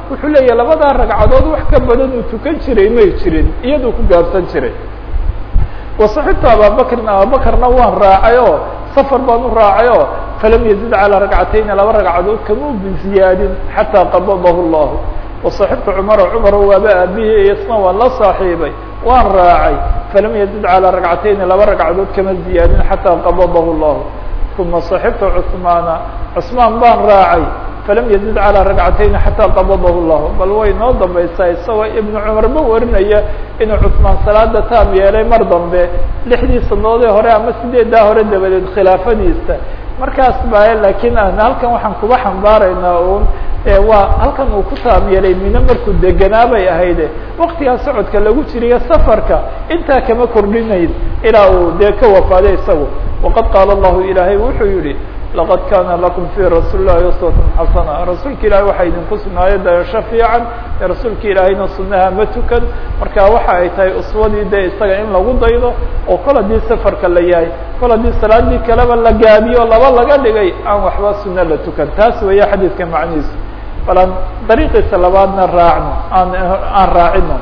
wuxuu leeyahay labadaa ragcadood wax ka badan uu tukan jiray may jirin iyaduu ku gaabsan jiray wasaxibtu ababakrin ababakarna waan raacay oo safar baan u raacay oo falam yazid calىa ragcatayni laba ragcadood kama ziyaadin xataa qabadahu llahu wasaxibtu cumara cumaro waaba aabihii iyasna waan la saaxiibay waan raacay falam yazid calىa ragcatayni laba ragcadood kama ziyaadin xataa qabadahu llahu uma صaxibtu cثmaana cثmaan baan raacay falam yazid calىa ragcatayni xataa qabadahu llahu bal way noo dambaysaa isagoo ibnu cumarba warinaya inuu cثmaan salaada taam yeelay mar dambe lixdii sanadoodee hore ama sideedaa hore dabadeed khilaafadiisa markaas ba lakiin aan halkan waxaan kuba xambaaraynaa un waa halkan uu ku taam yeelay mino markuu deganaa bay ahayde waktigaa socodka lagu jiriyo safarka intaa kama kordhinayn ilaa uu dee ka wafaaday isagu waqad qaala allahu ilaahay wuxuu yihi laqad kana lakum fi rasuuli llahi uswatun xasana rasuulka ilahay waxaa idinku sugnaayo dayasho fiican ee rasuulka ilaahayna sunaha ma tukan marka waxa ay tahay uswadii de isaga in lagu daydo oo kol haddii safarka la yahay kol haddii salaadii kaleba la gaabiyo laba laga dhigay aan waxba suno la tukan taas weeye xadiidka macnihiisu bal aan dariiqiisa labaadna raacno aan aan raacino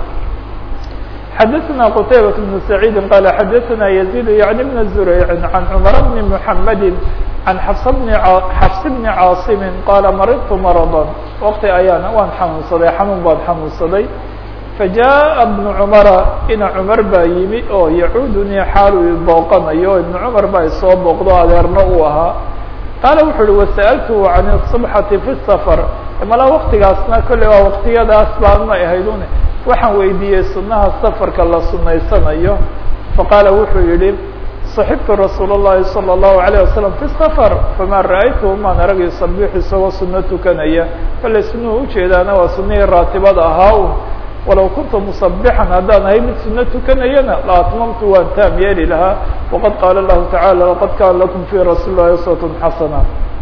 xdثna qتaybة بن سعيid qال xdثna يزيد يعني بن زريع عن cمر بن محمد عن xفs بن cاaصم qال mرضت مرضا وkti ayaana waan xanuunsaday xanuun baan xanuunsaday فجاء بن cمر ina cمر baa yimi oo yعudnii xaal u booqanayo iبن cمر baa isoo booqdo adeerno uu ahaa qaala wuxu uhi وsألته عن الصبحة في السفر mala waktigaasna kolley waa waktiyadaas baanmay ahaydun waxaan weydiiyey sunaha safarka la sunaysanayo faqaala wuxuu yihi صaxibtu rasuul الlahi salى الlahu عalيه wasalam fi safar fama ra'aytu maan arag yusabix isagoo suno tukanaya kolley sunuhu ujeedaana waa sunihii raatibada ahaa un walow kuntu musabixan haddaan ahay mid suno tukanayana la atmamtu waan taam yeeli lahaa waqad qaala lahu tacalى laqad kana lakum fi rasuuli lahi uswat xasana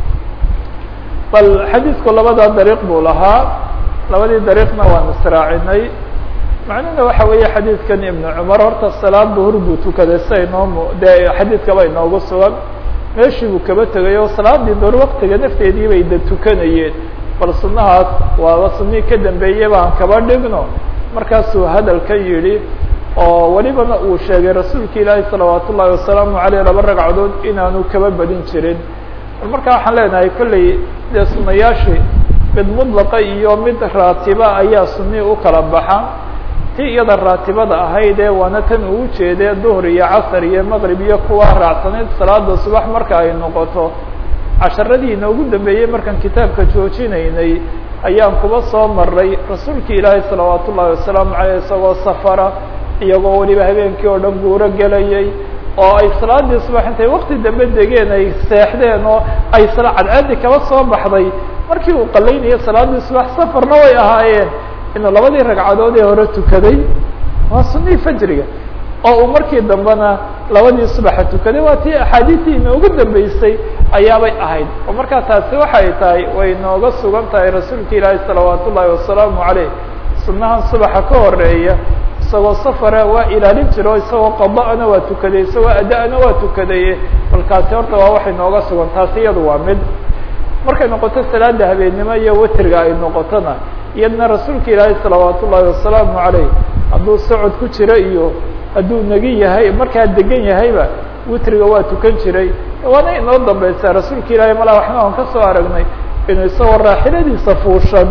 bal xadiidku labadaa dariiq buu lahaa labadii dariiqna waan israacinay macnuhuna waxa weeye xadiidkan ibnu cumar horta salaad duhur buu tukaday sia inoo dee xadiidkaba inoogu sugan meeshii buu kaba tegay oo salaadii duhur waktiga nafteedii bay da tukanayeen bal sunahaas waaba sunihii ka dambeeyey baan kaba dhigno markaasuu hadalka yidhi oo welibana uu sheegay rasuulka ilaahi salawaat ullahi wasalaamu aleyh laba ragcadood inaanu kaba badin jirin bal markaa waxaan leenahay kolley dee sunayaashii mid mudlaqa iyo mid raatiba ayaa sunii u kala baxa ti iyada raatibada ahayd ee waana tan uu jeedee duhr iyo casar iyo maqrib iyo kuwa raacsanayd salaada subax marka ay noqoto casharadii inoogu dambeeyey markaan kitaabka joojinaynay ayaan kuba soo maray rasuulki ilaahay salawaat ullahi wasalaamu aleyh isagoo safara iyagoo weliba habeenkii oo dhan guuro gelayay oo ay salaadii subax intay wakti dambe degeen ay seexdeen oo ay cadceedi kaba soo baxday markii uu qalaynayo salaadii subax safarna way ahaayeen inuu labadii ragcadood ee hore tukaday waa sunihii fajriga oo uu markii dambena labadii subaxa tukaday waa tii axaadiistii inoogu dambeysay ayaabay ahayd oo markaa taasi waxay tahay way nooga sugan tahay rasuulka ilaahi salawaat ullaahi wasalaamu caleyh sunahan subaxa ka horeeya isagoo safara waa ilaalin jiro isagoo qada'na waa tukaday isagoo ada-na waa tukadaye balkaasi horta waa waxay nooga sugan taasi iyadu waa mid markay noqoto salaada habeennimo iyo witriga ay noqotona iyadna rasuulka ilaahi salawaat ullaahi wasalaamu caleyh hadduu socod ku jiro iyo hadduu negi yahay markaa degan yahayba witriga waa tukan jiray waana inoo dambeysaa rasuulka ilaahay malaa waxna aan ka soo aragnay inuu isagoo raaxiladiisa fuushan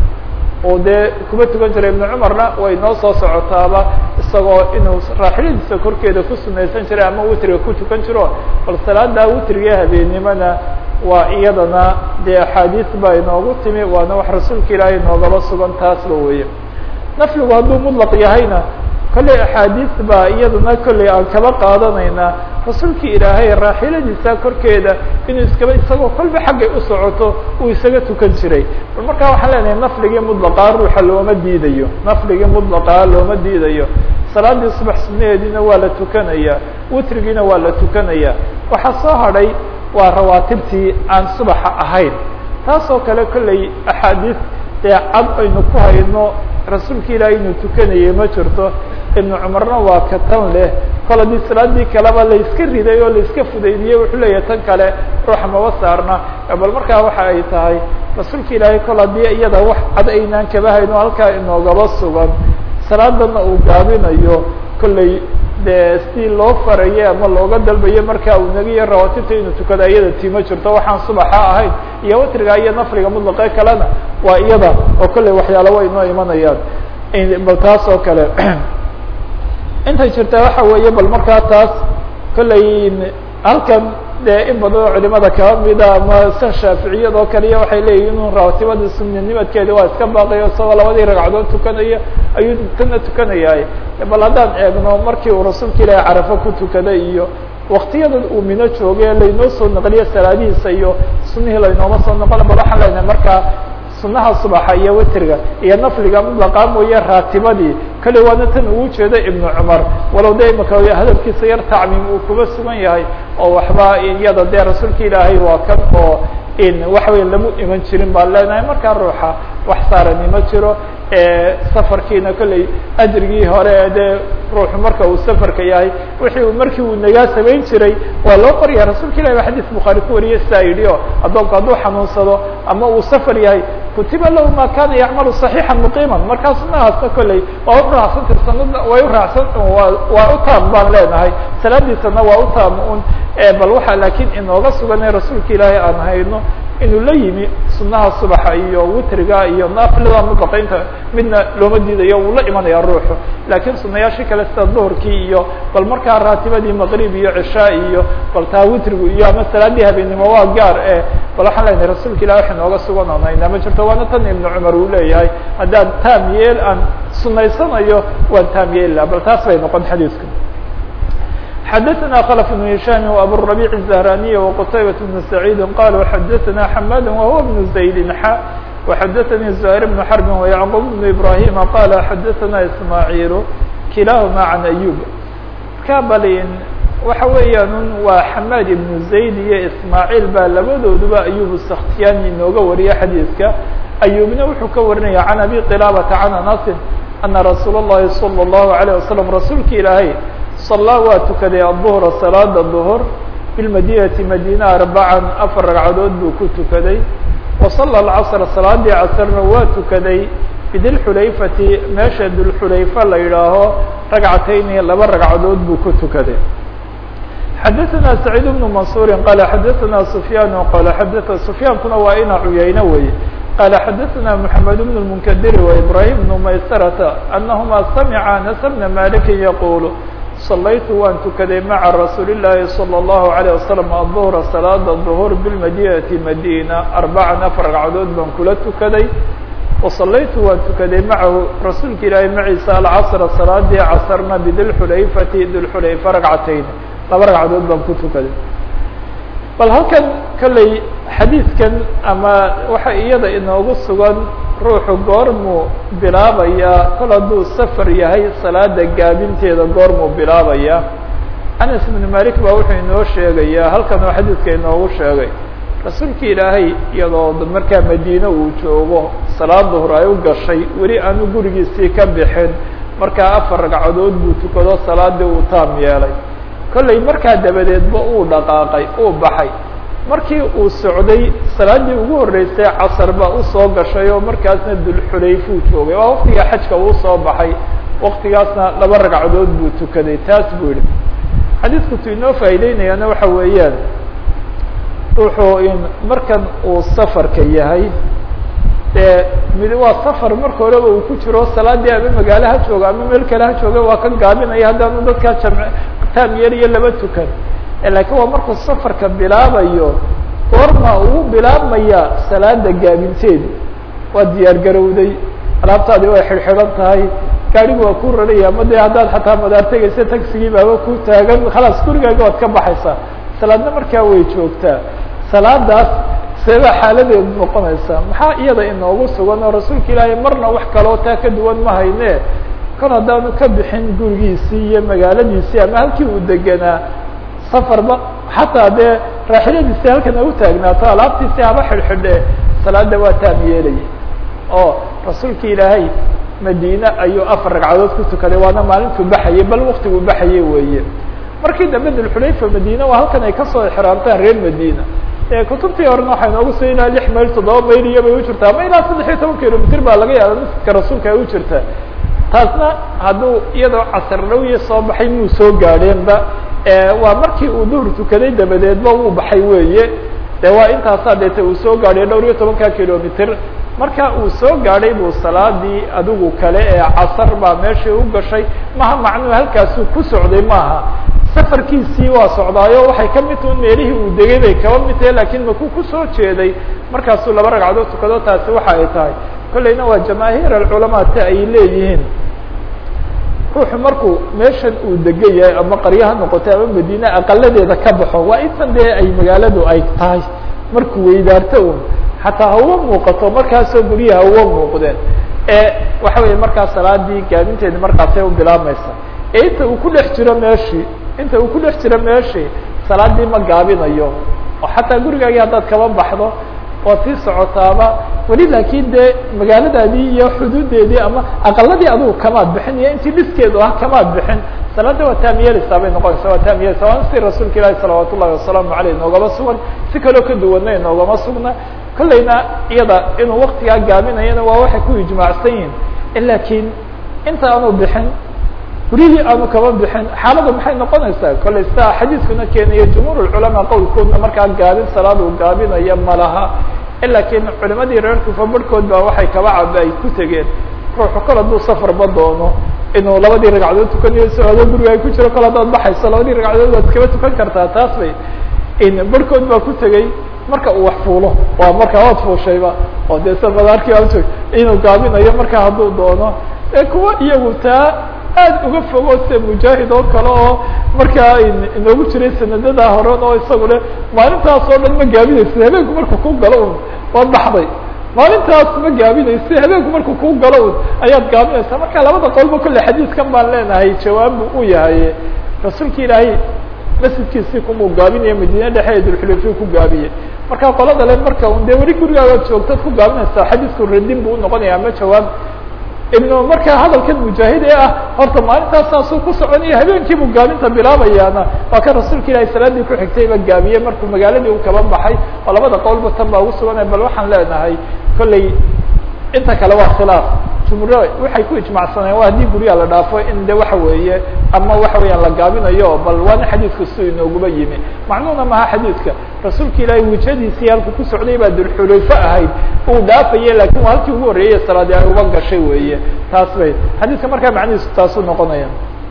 oo dee kuma tukan jiray ibnu cumarna way noo soo socotaaba isagoo inuu raaxiladiisa korkeeda ku sunaysan jiray ama witriga ku tukan jiro bal salaada witriga habeennimona waa iyadana dee axaadiis baa inoogu timi waana wax rasuulka ilaahay noogaba sugan taasba weeye nafligu hadduu mudlaq yahayna kolley axaadiis baa iyadana kolley aan kaba qaadanaynaa rasuulkii ilaahay raaxiladiisa korkeeda inuu iskaba isagoo kolba xaggay u socoto uu isaga tukan jiray bal markaa waxaan leenahay nafligii mudlaqaa ruuxa looma diidayo nafligii mudlaqaa looma diidayo salaadii subax sunaheediina waa la tukanaya witrigiina waa la tukanaya waxaa soo hadhay waa rawaatibtii aan subaxa ahayn taasoo kale kolley axaadiis dee cad aynu ku hayno rasuulka ilaahay inuu tukanayay ma jirto ibnu cumarna waa ka tan leh kol haddii salaadii kaleba layska riday oo layska fudaydiyey wuxuu leeyahay tan kale ruuxa maba saarna bal markaa waxa ay tahay rasuulka ilaahay kol haddii iyada wax cad aynaan kaba hayno halkaa inoogaba sugan salaadana uu gaabinayo kolley dee si loo faraye ama looga dalbayo marka uu nagiyo rawaatibta inuu tukado iyada tiimo jirto waxaan subaxa ahayn iyo watriga iyo nafliga mutlaqe kalena waa iyada oo kolley waxyaala way inoo imanayaan bal taas oo kale intay jirtaa waxa weeye bal markaa taas kolley halkan dee in badan oo culimada kaba mida ama san shaaficiyad oo kaliya waxay leeyihin inuu raatibada sunanimadkeeda waa iska baaqiyo isagoo labadii ragcadood tukanaya ayuu tana tukanayahay bal haddaan eegno markii uu rasuulka ilaahi carafo ku tukaday iyo waktiyadan uu mino jooge laynoo soo naqliyo salaadihiisa iyo sunihii laynooma soo noqon bal waxaan leenahay markaa sunaha subaxa iyo witriga iyo nafliga mudlaqa mooye raatibadii kale waana tan ugu jeeda ibnu cumar walow de imaka hadalkiisa yar tacmiim uu kuba sugan yahay oo waxba iyada dee rasuulka ilaahay waa kan oo in waxa weya lamu iman jirin baan leenahay markaa ruuxa wax saarani ma jiro safarkiina kolley ajrigii hore dee ruuxu marka uu safarka yahay wixii markii uu nagaa samayn jiray waa loo qorya rasuulka ilahi ba xadiis bukhaari ku wariyay sidaa yidhi o addoonku hadduu xanuunsado ama uu safar yahay kutiba lahu ma kana yacmalu صaxiixa muqiima markaa sunahaasna kolley waa uraacsan sanada way uraacsan waa u taam baan leenahay salaadiisana waa u taam un bal waxaa laakiin inooga suganay rasuulka ilaahay aan hayno inuu la yimi sunaha subaxa iyo witriga iyo nafilada mutlaqaynta midna looma diidayo uu la imanaya ruuxu laakiin sunayaashii kale sida duhurkii iyo bal markaa raatibadii maqrib iyo cishaa iyo bal taa witrigu iyo ama salaadii habeennimo waa gaar e bal waxaan leenahay rasuulka ilahi wax inooga sugan oon haynaa ma jirto waana tan ibnu cumar uu leeyahay haddaan taam yeel aan sunaysanayo waan taam yeeli laha bal taas bay noqon xadiidku xdثna khلف بن هiشhام وأbو الربيع الزهراني وqتيبة بن سعيد قالوا xdثna حماد وهو بن زيد ح وxdثnي زهير بن حرب ويعقوب بن إبراهيم قال xdثna إسماعيل كiلاahma عن أيوب kabalin waxa weeyaan waa حماd بن زaيد iyo إسماعيل baa labadooduba أيوب السkhtiyani inooga wariya xadيiثka أيوبna wuxuu ka warinaya عن أبي قلابة عن أنس أنa رsuuل اللhi صلى الله عليه وسلم رasuulka ilaahay صلىa waa tukaday الظهر صلاada ظهر بالmadinةi madينة أربعا أفر ragcadood buu ku tukaday وصلى الcصر صلاadii casrna waa tukaday bdilxulayfati meesha dulxulayfa la yidhaaho ragcatayni laba ragcadood buu ku tukaday xadaثna سعيد بن منصور qال xadaثna سفyاn qال xadث سفyaankuna waa ina cuyayno wey qال xadaثna محamed بن المنkdir وإبراهيم بن maysرة أنهma samca أنس بن مالك yqul صlaytu waan tukaday maعa rasuuli الlahi صلى الlaه عليه وسلم الظهر صلاada الظهور بالmadinةi madينة أربعا أفر ragcadood baan kula tukaday وصlaytu waan tukaday maعahu rasuulka ilaahi maciisa alcصر صلاadii casrna bdilxulayfati dilxulayfa ragcatayn laba ragcadood baan ku tukaday bal halkan kolley xadiidkan ama waxa iyada inoogu sugan ruuxu goormuu bilaabayaa kol hadduu safar yahay salaada gaabinteeda goormuu bilaabayaa anas ibnu malik baa wuxuu inoo sheegayaa halkan oo xadiidka inoogu sheegay rasuulka ilaahay iyadoo markaa madiine uu joogo salaad duhur ay u gashay weli aanu gurigiisii ka bixin markaa afar ragcadood buu tukado salaadii uu taam yeelay kolley markaa dabadeedba uu dhaqaaqay uu baxay markii uu socday salaaddii ugu horreysay casar baa usoo gashay oo markaasna dulxulayfuu joogay waa waktiga xajka uu soo baxay waktigaasna laba ragcadood buu tukaday taas buu yihi xadiidku tu inoo faa'iideynayaana waxa weeyaan wuxuu in markan uu safarka yahay dee mid waa safar marka horeba uu ku jiro salaadii ama magaalo ha jooga ama meel kale ha jooga waa ka gaabinaya haddaanu dadkaa jam taam yeeliyo laba tukan laakiin waa markuu safarka bilaabayo goorma uu bilaabmaya salaada gaabinteedu waa diyaar garowday alaabtaadi way xidhxidhan tahay gaarigu waa ku raraya ama dee haddaad xataa madaar tegaysa tagsigii baaba ku taagan khalaas gurigaaga waad ka baxaysaa salaadna markaa way joogtaa salaadaas seebaa xaaladeedu noqonaysaa maxaa iyada inoogu sugan oo rasuulka ilaahay marna wax kaloo taa ka duwan ma hayne kol haddaanu ka bixin gurigiisii iyo magaaladiisii ama halkii uu degenaa safarba xataa dee raaxiladiisii halkan au taagnaato alaabtiisii haba xidhxidhe salaada waa taam yeelaya oo rasuulka ilaahay madiine ayuu afar ragcadood ku tukaday waana maalintuu baxayay bal waktiguu baxayay weeye markii dambe dulxulayfa madiine waa halkan ay kasoo exraamtaan reer madiina kutubtii horena waxay noogu soo ilaa lix mayl toddoba mayl iyo bay u jirtaa ama ilaa saddex iyo toban kilomitr baa laga yaaba masjidka rasuulka ay u jirtaa taasna hadduu iyadoo casar dhawiya soo baxay muu soo gaadheenba waa markii uu duhur tukaday dabadeedba uu baxay weeye de waa intaasaa deete uu soo gaadhay dhowr iyo tobanka kilomitr marka uu soo gaadhay buu salaadii adigu kale ee casar baa meeshii u gashay maha macnuu halkaasuu ku socday maaha safarkiisii waa socdaayo waxay ka mid tahin meelihii uu degay bay kaba mid tahay lakiin makuu kusoo jeeday markaasuu laba ragcadood tukado taasi waxa ay tahay kollayna waa jamaahiir alculamaa ta ay leeyihiin ruuxu markuu meeshan uu degan yahay ama qaryo ha noqotay ama madiine aqaladeeda ka baxo waa intan dee ay magaaladu ay tahay markuu weydaarto un xataa hauga muuqato markaasoo guryaha uga muuqdeen ee waxa weeye markaas salaadii gaabinteedi markaasay u bilaabmaysa ee inta uu ku dhex jiro meeshii inta uu ku dhex jiro meeshii salaadii ma gaabinayo oo xataa gurigaagii haddaad kaba baxdo waad sii socotaaba weli laakiin dee magaaladaadii iyo xuduudeedii ama aqaladii adugu kamaad bixin iyo intii dhiskeedu ah kamaad bixin salaada waa taamiyeleysaa bay noqonaysa waa taamiyeleysa waana si rasuulka ilaahi salawaat ullahi wasalaamu aleyh noogama sugan si kaloo ka duwanay noogama sugna kollayna iyada inuu waktigaa gaabinayana waa waxay ku ijmaacsan yihin lakiin inta aanu bixin guryihii aanu kaba bixin xaalada maxay noqonaysaa kollay sidaa xadiiskuna keenayo jumhuur culamaa qowlkoodna markaa gaabin salaad uu gaabinaya malaha lakiin culimadii reer kufa barhkood baa waxay kaba caba ay ku tegeen ruuxu kol hadduu safarba doono inuu labadii ragcadood tukanayo so adoo guriga ay ku jiro kol haddaad baxayso labadii ragcadood waad kaba tukan kartaa taas bay barhkood baa ku tegey marka uu wax fuulo waa markaa waad fuushayba oo dee sa madaarkii ajoog inuu gaabinayo markaa hadduu doono ee kuwa iyagu taa aad uga fogo sida mujaahid oo kale oo markaa inoogu jiray sanadadaa horen oo isagu le maalintaas oo dhan ma gaabinaysa habeenku markuu ku galo un waad baxday maalintaas ma gaabinaysa habeenku markuu ku galo un ayaad gaabinaysaa marka labada qolba kolle xadiiskan baan leenahay jawaabu u yahay rasuulka ilaahay masjidkiisii kumuu gaabinaya madiine dhexe ee dulxulayfiya ku gaabiyey marka qolada le marka un dee weli gurigaagaad joogtad ku gaabinaysaa xadiisku radin buu unoqonaya ama jawaab ibnu markaa hadalkan mujaahid ee ah horta maalintaas saasuu ku soconaya habeenkiibuu gaabinta bilaabayaana waa kan rasuulka ilahay salaadii ku xigtayba gaabiyey markuu magaaladii u kaba baxay oo labada qowlba tan baa ugu suganaya bal waxaan leenahay kolley inta kale waa khilaaf jumhur waxay ku ijmacsaneen waa haddii guryaha la dhaafo in de waxa weeye ama waxa weeyaan la gaabinayo bal waana xadiidka siduu inooguba yimi macnuhuna maha xadiidka rasuulka ilaahay wijadiisii halku ku socday baa dulxulayfo ahayd uu dhaafaye lakin waa halkii ugu horreeyey salaadi ay uba gashay weeye taas bay xadiidka markaa macnihiisu taasuu noqonaya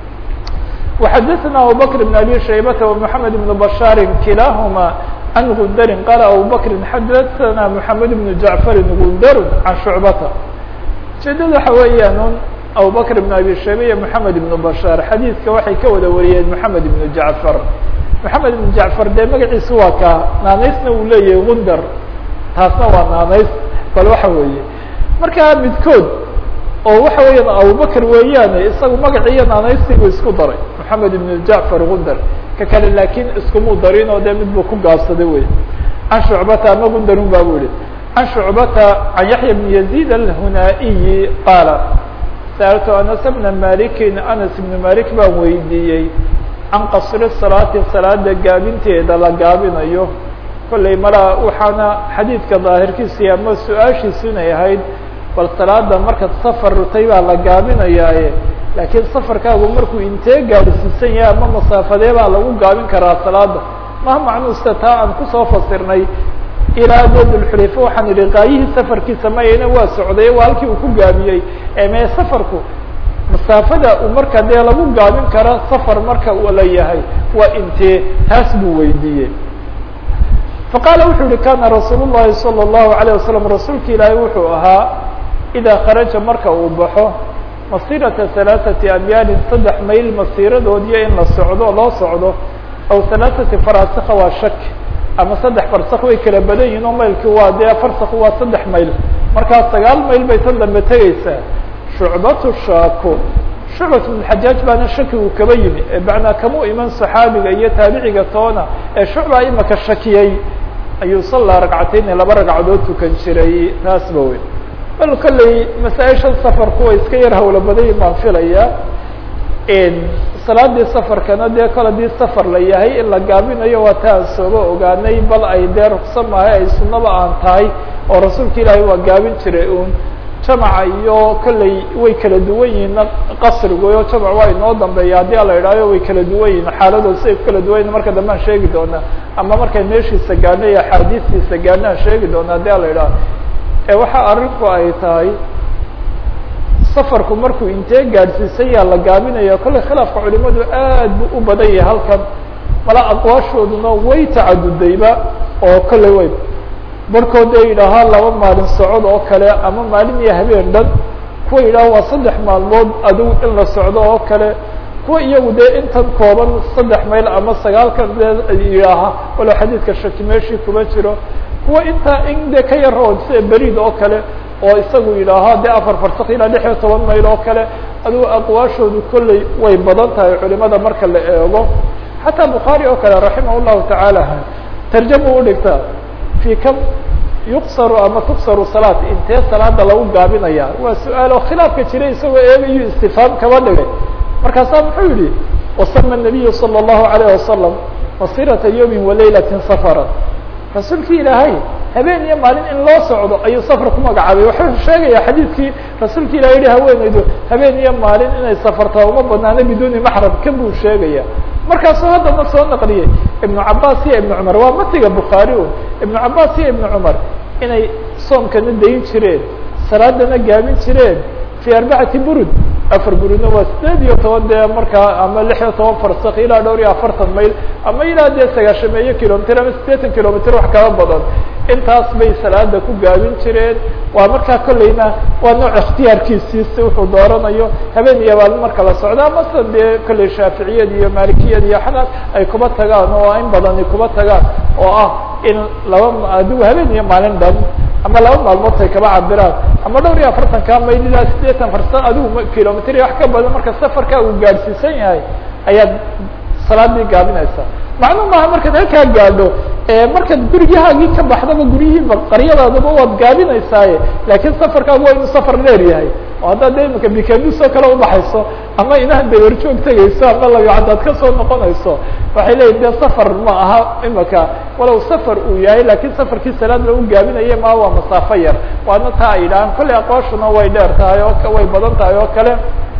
وxadثna abubكر بن abي شhaybة ومحamed بن بشhاr kilahma عن غundr qال abubكر xadثna محamed بن جaعفr غundr عan شhuعbata ujeedada waxa weeyaan un abubكر بن abي shayba iyo محamed بن بشhاr xadiidka waxay ka wada wariyeen محamed بن جaعفر محamed بن جaعفر dee magaciisu waa ka naanaysna uu leeyahay غundr taasna waa naanays bal waxa weeye markaa midkood oo waxa weeyaan abubakr weeyaane isagu magaciiyo naanaysigu isku daray moxamed ibn jacfar gundar ka kale laakiin iskumuu darin oo dee mid buu ku gaabsaday wey can shucbata ama gundarun ba bu ihi can shucbata can yaxya bn yazid alhunaa'iyi qaala sa'altu anas bna malikin anas ibn malik baan weydiiyey can qasri salaati salaada gaabinteeda la gaabinayo kollay malaa waxaana xadiidka daahirkiisi ama su-aashiisu inay ahayd bal salaada markaad safar rutay baa la gaabinayaaye laakiin safarkaagu markuu intee gaadhsiisan yahay ama masaafadee baa lagu gaabin karaa salaada maha macnuu sida taa aan kusoo fasirnay ilaa dulxulayfa waxaan idhi qaayihii safarkiisa mayana waa socday waa halkii uu ku gaabiyey mee safarku masaafada uu marka dee lagu gaabin kara safar marka uu la yahay waa intee taas buu weydiiyey faqaala wuxuu yihi kana rasuul llahi salى الlahu عalيه wasalam rasuulka ilaahay wuxuu ahaa idaa kharaja marka uu baxo masirata halaaثati amyaalin saddex mayl masiiradoodiyo in la socdo loo socdo aw halaaثati farasika waa shak ama saddex farsak way kala badan yihin oo maylki waa dee farsak waa saddex mayl markaa sagaal mayl bay tan dambe tegeysaa shucbatu shaako shucbat bn xajaaj baana shakigu kaba yimi ee macnaa kamuu iman saxaabiga iyo taabiciga toona ee shucba imaka shakiyey ayuu sallaa ragcatayni laba ragcadood tukan jiray taasba wey bal kolley masaaisha safarku way iska yar hawlo badayin baan filaya salaadii safarkana dee kol hadii safar la yahay in la gaabinayo waa ta aan sooba ogaanay bal ay dee rukso maahay ay sunaba aan tahay oo rasuulka ilaahay waa gaabin jiray un jamaca iyo kolley way kala duwan yihiin qasrigu o jamac waa inoo dambeeya haddii ala idhaayo way kala duwan yihin xaaladooda siay ku kala duwan yihin marka dambe aan sheegi doonaa ama markay meeshiisa gaadho iyo axaadiistiisa gaadho aan sheegi doona haddii ala idhaaho ee waxa arrinku ay tahay safarku markuu intee gaadhsiisan yaa la gaabinaya kolley khilaafka culimadu aad bu u badan yahay halkan mala aqwaashooduna way tacadudayba oo kolley way barkood ay yidhaahaa laba maalin socod oo kale ama maalin iyo habeen dhan kuwa yidhaha waa saddex maalmood adigu in la socdo oo kale kuwa iyagu dee intan kooban saddex mayl ama sagaalkan dee yidhaaha walo xadiidka shaki meeshii kuma jiro kuwa intaa in dee ka yar oo sida beriid oo kale oo isagu yidhaaha dee afar farsak ilaa lix iyo toban mayl oo kale adigu aqwaashoodu kolley way badan tahay culimada marka la eego xataa bukhaari oo kale raximah llahu tacaala tarjama udhigta fi kam yuqsaru ama tuksaru salaat intee salaada lagu gaabinaya waa su-aal oo khilaafka jiray isagoo eegayu istifaam kaba dhigay markaasaa muxuu yihi wasama nabiyu salى الlahu alayه wasalam masirata yawmi walaylatin safara rasuulkii ilaahay habeen iyo maalin in loo socdo ayuu safar ku magacaabay wuxuu sheegaya xadiidkii rasuulka ilahay yihi haweeneydu habeen iyo maalin inay safartaa uma banaano biduuni maxram kan buu sheegaya markaasuu haddana soo naqliyey ibnu cabaas iyo ibnu cumar waa matiga bukhaari un ibnu cabaas iyo ibnu cumar inay soomkana dayin jireen salaadana gaabin jireen fi arbacati burud afar burudna waa sideed iyo toban dee markaa ama lix iyo toban farsak ilaa dhowr iyo afartan mayl ama ilaa dee sagaashameeyo kilomitr ama sideetan kilomitr wax kaba badan intaas bay salaada ku gaabin jireen waa markaa kolleyna waa nooc ikhtiyaarkiisii si wuxuu dooranayo habeen iyo maalin marka la socdo ama sida dee kolley shaaficiyad iyo maalikiyad iyo xanaas ay kuba tagaan oo in badani kuba tagaan oo ah in laba adigu habeen iyo maalin dhan ama laba maalmood ay kaba cabiraan ama dhowr iyo afartanka mayl ilaa sideetan farsa adigu kilomitr iyo wax ka badan marka safarka uu gaadhsiisan yahay ayaad salaadii gaabinaysaa macnuu maaha markaad halkaa gaadho markaad gurigahaagii ka baxdaba guryihiiba qaryadaadaba waad gaabinaysaaye laakiin safarkaagu waa inuu safar dheer yahay oo haddaad de imika bikadus oo kale ubaxayso ama inaad dawarjoog tegayso ama labicadaad kasoo noqonayso waxay leeyihin de safar ma aha imika walow safar uu yahay lakin safarkii salaad lagu gaabinaye ma waa masaafo yar waana taa ay yidhahaan kolley aqooshuna way dheer tahay oo way badan tahay oo kale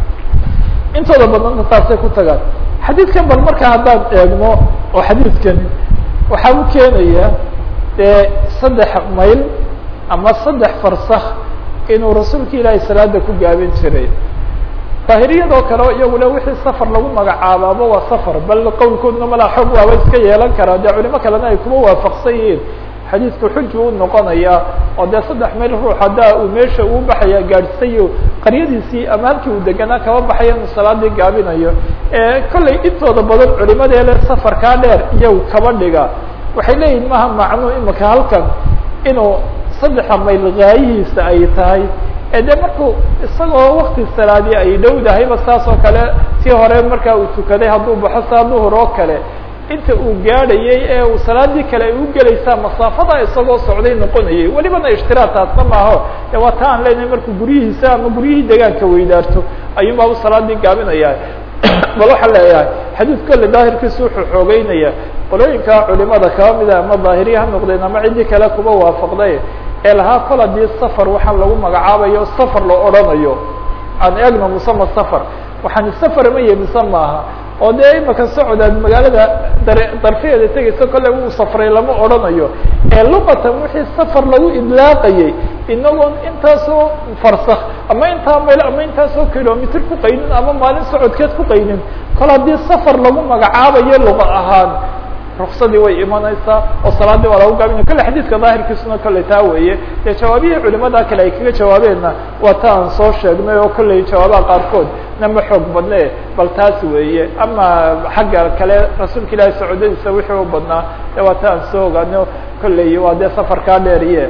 intooda badanta taasay ku tagaan xadiidkan bal marka haddaan eegno oo xadiidkani waxaa u keenaya dee saddex mayl ama saddex farsak inuu rasuulka ilaahay salaada ku gaabin jiray daahiriyadoo kale iyaguna wixii safar lagu magacaabaaba waa safar bal qowlkoodna malaa xoog waaba iska yeelan karaa dee culimo kalena ay kuma waafaqsan yihiin xadiidku xuju u noqonaya oo dee saddex mayl ruux haddaa uu meesha uu baxaya gaadhsayo qaryadiisii ama halkii uu deganaa kaba baxaya inuu salaadii gaabinayo kolley intooda badan culimadeele safarkaa dheer iyagu kaba dhiga waxay leeyihin maha macnuu imika halkan inuu saddexa mayl gaayihiisa ay tahay ee de markuu isagoo wakti salaadii ay dhowdahayba saas oo kale tii hore markaa uu tukaday hadduu baxo saa duhur oo kale inta uu gaadhayay ee uu salaadii kale ay u gelaysaa masaafada isagoo socday noqonayay welibana ishtiraad taasna maaho e waa ta aan leenahay markuu guryihiisa ama guryihii degaanka weydaarto ayuun baa u salaadii gaabinaya bal waxaa leeyahay xadiid kolle daahirkiisu wuxuu xoogeynaya qolooyinka culimada kaba mida ama daahiriya ha noqdeen ama ciddii kale kuba waafaqday ee lahaa kol haddii safar waxaan lagu magacaabayo safar la odhanayo aan eegno musama safar waxaan safar ma yahi mise maaha oo dee imaka socdaad magaalada dar darfeeda tegaysa kolle uu safray lama odhanayo ee luqatan wixii safar lagu idlaaqayay inagoon intaasoo farsak ama intaa mayl ama intaasoo kilomitr ku qaynin ama maalin socodkeed ku qaynin kol haddii safar lagu magacaabayo luqa ahaan ruksadii way imanaysaa oo salaadii waa lagu gaabinaya kolle xadiidka daahirkiisuna kolley taa weeye dee jawaabihii culimada kale ay kaga jawaabeenna waa ta aan soo sheegnay oo kolley jawaabaha qaarkood nama xoog badne bal taas weeye ama xagga kale rasuulka ilaahi socodadiisa wixii u badnaa de waa ta aan soo ogaano kolley waa dee safarkaa dheeriye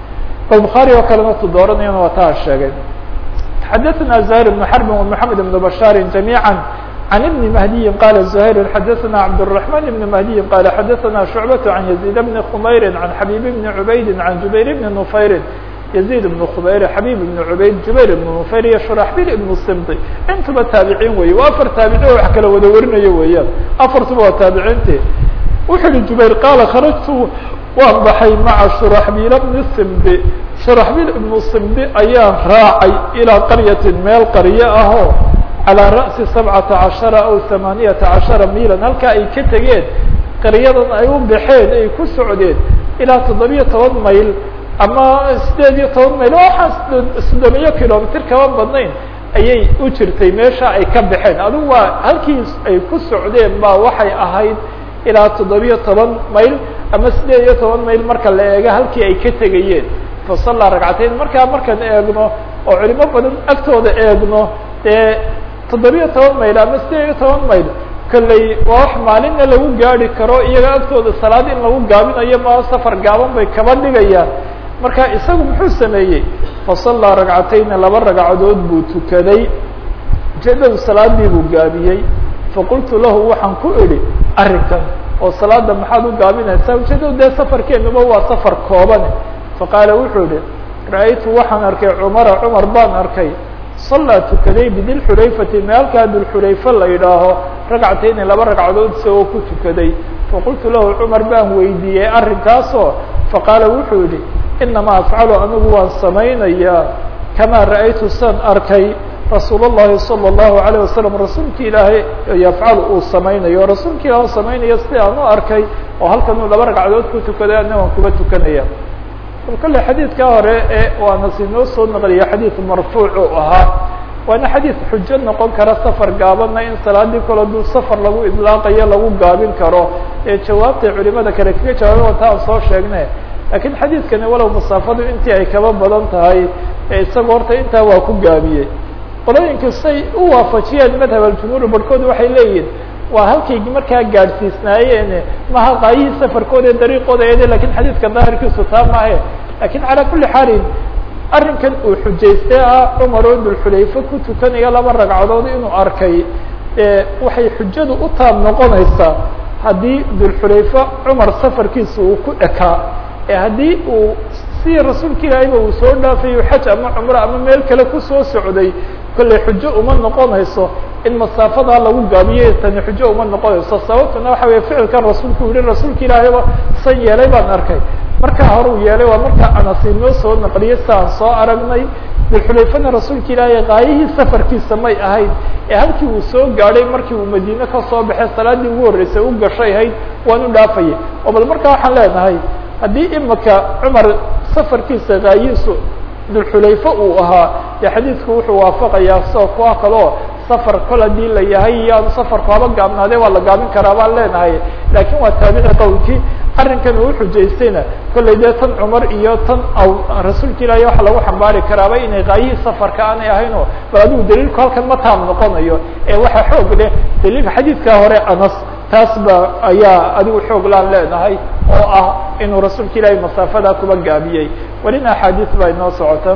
bal bukhaari oo kalena tu dooranayana waa ta aan sheegay xadaثna زهير بن حرب ومحamed بن بشhاr جamيعا عن بن مهدي قال زهير حدثنا عبد الرحمن بن مهدي قال حدثنا شعبة عن يزيد بن خمير عن حبيب بن عبيد عن جبير بن نفير yaziid ibnu khubayr xabiib ibnu cubayd jubayr ibnu nufayr iyo shuraxbil ibnu simdi intuba taabiciin weeye waa afar taabici oo wax kala wada warinayo weeyaan afartuba waa taabiciinti wuxuu yihi jubayr qaala kharajtu waan baxay maca shuraxbiil bni simdi shuraxbiil ibnu simdi ayaan raacay ilaa qaryatin meel qaryo ahoo calىa ra'si sabcata cashara aw hamaaniyata cashara miilan halkaa ay ka tegeen qaryadan ay u baxeen ay ku socdeen ilaa toddobiyo toban mayl ama sideed iyo toban mayl waxaan soddoniyo kilomitr kama badnayn ayay u jirtay meesha ay ka baxeen adigu waa halkii ay ku socdeen ba waxay ahayd ilaa toddobiyo toban mayl ama sideed iyo toban mayl marka la eego halkii ay ka tegayeen fasallaa ragcateyn markaa markaan eegno oo culimo badan agtooda eegno dee toddobiyo toban mayl ama sideed iyo toban mayl kolley waa wax maalinna lagu gaadi karo iyaga agtooda salaad in lagu gaabinayo ma safar gaaban bay kaba dhigayaan marka isagu muxuu sameeyey fasallaa ragcatayni laba ragcadood buu tukaday ujeedadu salaadii buu gaabiyey faqultu lahu waxaan ku idhi arrinkan oo salaada maxaad u gaabinaysaa ujeedadu dee safarkeenuba waa safar koobane faqaala wuxuu ihi ra-aytu waxaan arkay cumara cumar baan arkay sallaa tukaday bidilxulayfati meelkaa dulxulayfa la yidhaaho ragcatayni laba ragcadood isagoo ku tukaday faqultu lahu cumar baan weydiiyey arrinkaasoo faqaala wuxuu yihi inamaa afcalu anigu waan samaynayaa kamaa ra'aytu san arkay rasuul الlahi salى الlahu عalيه wasalam rasuulki ilaahay yafcal uu samaynayo rasuulki ilah samaynayo si aan u arkay oo halkan uu laba ragcadood ku tukaday ana waan kuba tukanaya bal kale xadiidka hore ee waana sinoo soo naqliya xadiid marfuuc u ahaa waana xadiid xujo noqon kara safar gaabana in salaadii kale duu safar lagu idlaaqayo lagu gaabin karo ee jawaabtay culimada kale kaga jawaabay wata aan soo sheegne lakiin xadiidkani walow masaafadu intii ay kaba badan tahay ee isaga horta intaa waa ku gaabiyey qolooyinka say u waafajiyeen madhab aljumhuur barhkood waxay leeyihin waa halkay markaa gaadhsiisnaayeen maha qaayihii safarkooda ee dariiqooda eede lakin xadiidka daahirkiisu taa maahe lakin calaa kuli xaalin arrinkan uu xujaystay ah cumar oo dulxulayfe ku tukanaya laba ragcadood inuu arkay waxay xujadu u taab noqonaysaa haddii dulxulayfe cumar safarkiisa uu ku ekaa ee haddii uu si rasuulka ilaahayba uu soo dhaafayo xaj ama cumro ama meel kale kusoo socday kolley xujo uma noqonayso in masaafadaa lagu gaabiyo tani xujo uma noqonayso sababtuna waxa weye ficilkan rasuulku yihi rasuulka ilaahayba san yeelay baan arkay markaa hore uu yeelay waa markaa anasi noo soo naqliyay si aan soo aragnay dulxulayfana rasuulka ilaahay kaayihii safarkiisa may ahayd ee halkii uu soo gaadhay markii uu madiine kasoo baxay salaadii ugu horreysay u gashay ahayd waan u dhaafayay oo bal markaa waxaan leenahay haddii imika cumar safarkiisa kaayihiisu dulxulayfe uu ahaa dee xadiidku wuxuu waafaqayaa soo kuwa kaleo safar kol haddii la yahay iyo aanu safarku haba gaabnaadee waa la gaabin karaa baan leenahay laakiin waa taabici qowlkii arrinkan uu xujaystayna kollay dee tan cumar iyo tan rasuulka ilaahay waxa lagu xambaari karaaba inay kaayihii safarka aanay ahaynoo bal adigu daliilku halkan ma taam noqonayo ee waxa xoog leh daliilka xadiidkaa hore anas taas ba ayaa adigu xoog laan leenahay oo ah inuu rasuulka ilaahay masaafadaa kuba gaabiyey welina axaadiis baa inoo socota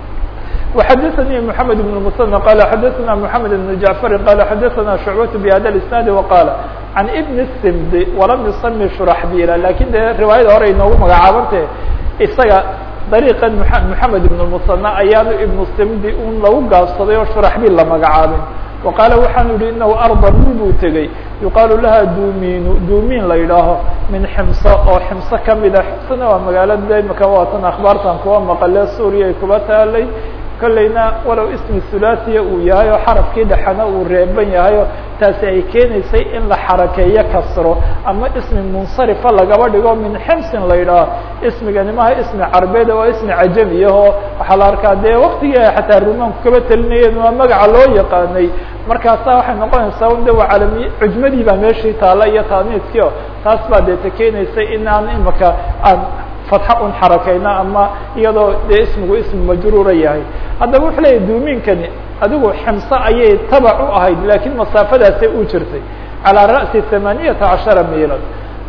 وxadثnي محamed بن المثنى qال xadثna محamed بن جعفr qال xadثna شhuعبة بhada الاسناaد وqاaل عن بن السمd وlam يsمي شhرaحبيl lakin de riwaayada hore inoogu magacaabante isaga dariiqan محamed بن المثنى ayaanu iبن السمdi un lagu gaabsaday oo شhرaحبيl la magacaabin وqاaل waxaanu yihi inahu arضa dhul buu tegey yuqaalu laha dumin dumin la yidhaaho min ximso oo ximso kamida ximsona waa magaalada imika waatan akhbaartan kuwa maqale suuriya ay kuba taalay kollayna walow ismi hulasiya uu yahay oo xarafkii dhexena uu reeban yahay oo taasi ay keenaysay in la xarakeeyo kasro ama ismi munsarifa lagaba dhigo min ximsin la yidhaaho ismigani maha ismi carbeed waa ismi cajamiyahoo waxaa la arkaa dee waktigii ay xataa rumaanku kaba telinayeen waa magaca loo yaqaanay markaasa waxay noqonaysaa un de waa calamiy cujmadii baa meeshii taala iyo taaniiskii o taas baa deeta keenaysay in aan imika aan fatxa un xarakayno ama iyadoo dee ismigu ismi majruura yahay haddaba wuxuu leeyahy duumiinkani adigu ximso ayay tabac u ahayd lakiin masaafadaasay u jirtay calىa ra'si ثamaaniyata caشhara miilan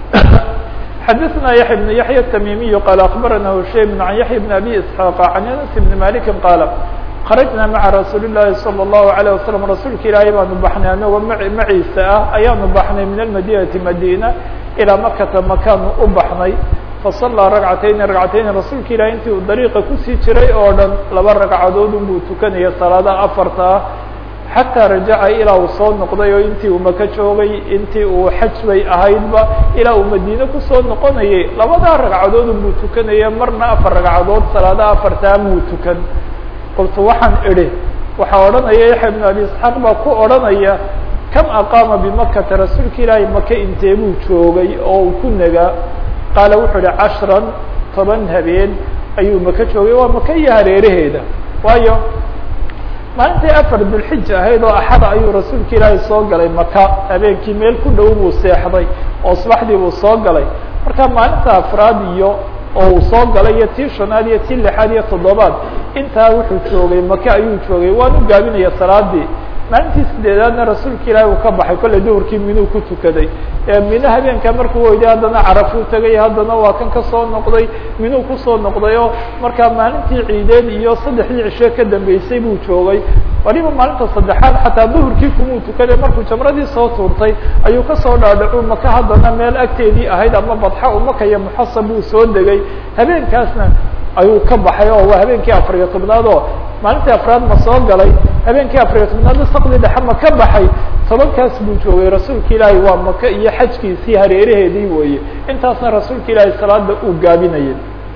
xadثna yaحya بن yaحya التmimiy qال akbarana hushaym عan yaحya بn abi isحاaq عan anas بn maliki qaala kharajna maca rasuuli الlahi salى الlahu عalيه wasalam rasuulka ilaahay baanu baxnay anagoo maciisa ah ayaanu baxnay min almadinati madina ilaa makata makaanu u baxnay fasallaa ragcatayni ragcatayni rasuulka ilahi intii uu dariiqa kusii jiray oo dhan laba ragcadood unbuu tukanaya salaadaha afarta ah xataa rajaca ilaa uu soo noqday oo intii uu maka joogay intii uu xaj bay ahaydba ilaa uu madiine kusoo noqonayay labadaa ragcadood unbuu tukanaya marna afar ragcadood salaadaha afartaa muu tukan qultu waxaan idhi waxaa odhanaya yaxya ibnu abi isxaaq baa ku odhanaya kam aqaama bimakata rasuulka ilaahay maka intee buu joogay oo uu ku nagaa qaala wuxuu ihi cashran toban habeen ayuu maka joogay waa maka iyo hareeraheeda waayo maalintii afar dulxija ahayd oo axada ayuu rasuulka ilaahay soo galay maka habeenkii meel ku dhow buu seexday oo subaxdii buu soo galay marka maalinta afraad iyo oo uu soo galay iyo tii shanaad iyo tii lixaad iyo toddobaad intaa wuxuu joogay maka ayuu joogay waanu gaabinaya salaadii maalintii sideedaadna rasuulka ilaahi uu ka baxay kollay duhurkii minuu ku tukaday mino habeenka markuu weyday haddana carafuu tegay haddana waa kan kasoo noqday minuu kusoo noqday oo markaa maalintii ciideed iyo saddexdii cishe ka dambeysay buu joogay waliba maalinta saddexaad xataa duhurkii kumuu tukaday markuu jamradii soo tuurtay ayuu kasoo dhaadhacu maka haddana meel agteedii ahayd ama badxa umaka iyo muxasab buu soo degay habeenkaasna ayuu ka baxay oo waa habeenkii afariyo tobnaad oo maalintii afraad ma soo galay habeenkii afariyo tobnaadna sakdi dhexe ma ka baxay tobankaas buu joogay rasuulka ilaahay waa maka iyo xajkiisii hareeraheedii weeye intaasna rasuulka ilaahay salaada uu gaabinayay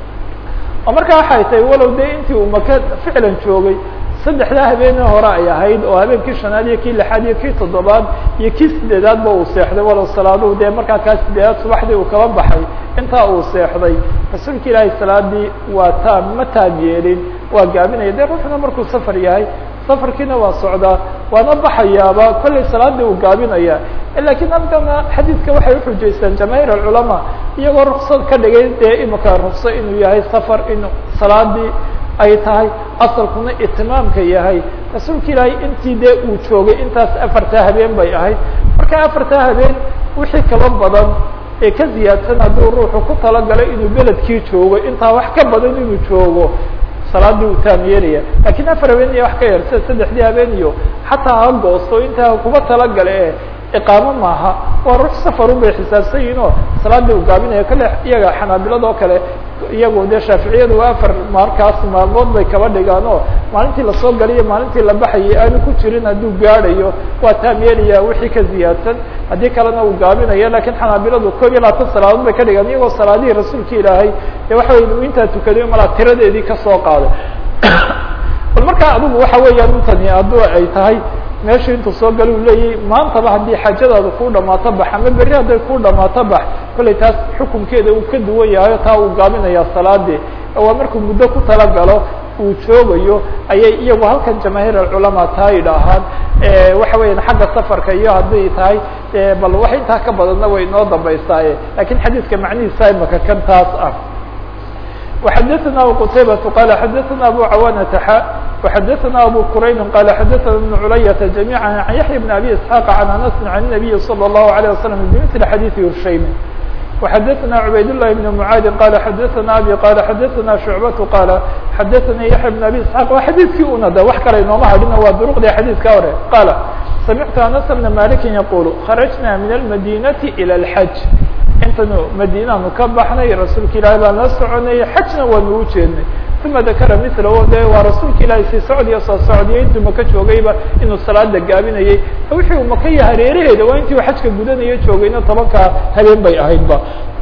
oo markaa waxay tahay walow dee intii uu maka ficlan joogay saddexdaa habeenii hore ay ahayd oo habeenkii shanaad iyo kii lixaad iyo kii toddobaad iyo kii sideedaadba uu seexday walow salaaduhu dee markaa kaa sideedaad subaxdii uu kaba baxay intaa uu seexday rasuulka ilaahay salaadii waa taam ma taam yeelin waa gaabinaya dee ruuxuna markuu safar yahay safarkiina waa socdaa waana baxayaaba kollay salaadii uu gaabinaya lakiin halkana xadiidka waxay uxujaystaan jamaahiir alculamaa iyagoo ruksad ka dhigay dee imika rukso inuu yahay safar in salaadii ay tahay asalkuna itimaamka yahay rasuulka ilaahay intii dee uu joogay intaas afartaa habeen bay ahayd marka afartaa habeen wixii kaba badan ee ka ziyaadsan hadduu ruuxu ku talagalay inuu beledkii joogo intaa wax ka badan inuu joogo salaadii uu taam yeelaya lakiin afar habeen iyo wax ka yar sida saddexdii habeen iyo xataa ha goosto intaa kuba talagale e iqaamo maaha waa ruux safarun bay xisaabsan yihin oo salaadii uu gaabinaya kale iyaga xanaabilada oo kale iyagu dee shaaficiyadu waa afar markaas maalmood bay kaba dhigaan oo maalintii lasoo galiyo maalintii la baxayay aanu ku jirin hadduu gaadhayo waa taam yeelaya wixii ka ziyaadsan haddii kalena uu gaabinaya lakiin xanaabiladu koob iyo labaatan salaadood bay ka dhigaan iyagoo salaadihii rasuulka ilaahay dee waxa wey inu intaa tukaday malaa tiradeedii kasoo qaaday bal markaa adigu waxa weeyaan intani hadduu ay tahay meeshu intuu soo gala u leeyahy maantaba haddii xaajadaadu kuu dhamaato bax ama berri hadday kuu dhamaato bax kollay taas xukunkeeda uu ka duwan yahayo taa uu gaabinaya salaadii waa markuu muddo ku talagalo uu joogayo ayay iyagu halkan jamaahiir alculamaa taa yidhaahaan waxa weeyaan xagga safarka iyo hadday tahay bal wax intaa ka badanna way inoo dambaystaaye lakiin xadiidka macnihiisa imaka kan taas ah وxdثna qتaybة qال xdثna abو cawاnة x وxdثna abو qurayn qال xdثna بن clyة جميعا عن yaحyى بن أbي اسحاq عن أنس عن النبي صلى الله عليه وسلم بمثل xadيث هushayم وxdثna عbayd اللh بن معاad qال xdثna abي qال xdثna شhuعبة qال xdثnي yaحyى بن أbي اسحاq waa xadيثkii una de wax kale inooma hadhina waa duruqdii xadيثka hore qال سمعت أنس بن مالك يقول خرجنا من المدينة إلى الحج intanu madinaanu ka baxnay rasuulka ilaahay baan la soconayay xajna waanu u jeednay uma dakara milo de waa rasuulka ilaahay sii socdiyo soo socdiyo intuu maka joogayba inuu salaada gaabinayay wixii uu maka iyo hareeraheeda waa intii u xajka gudanayo joogayna tobankaa habeen bay ahaydba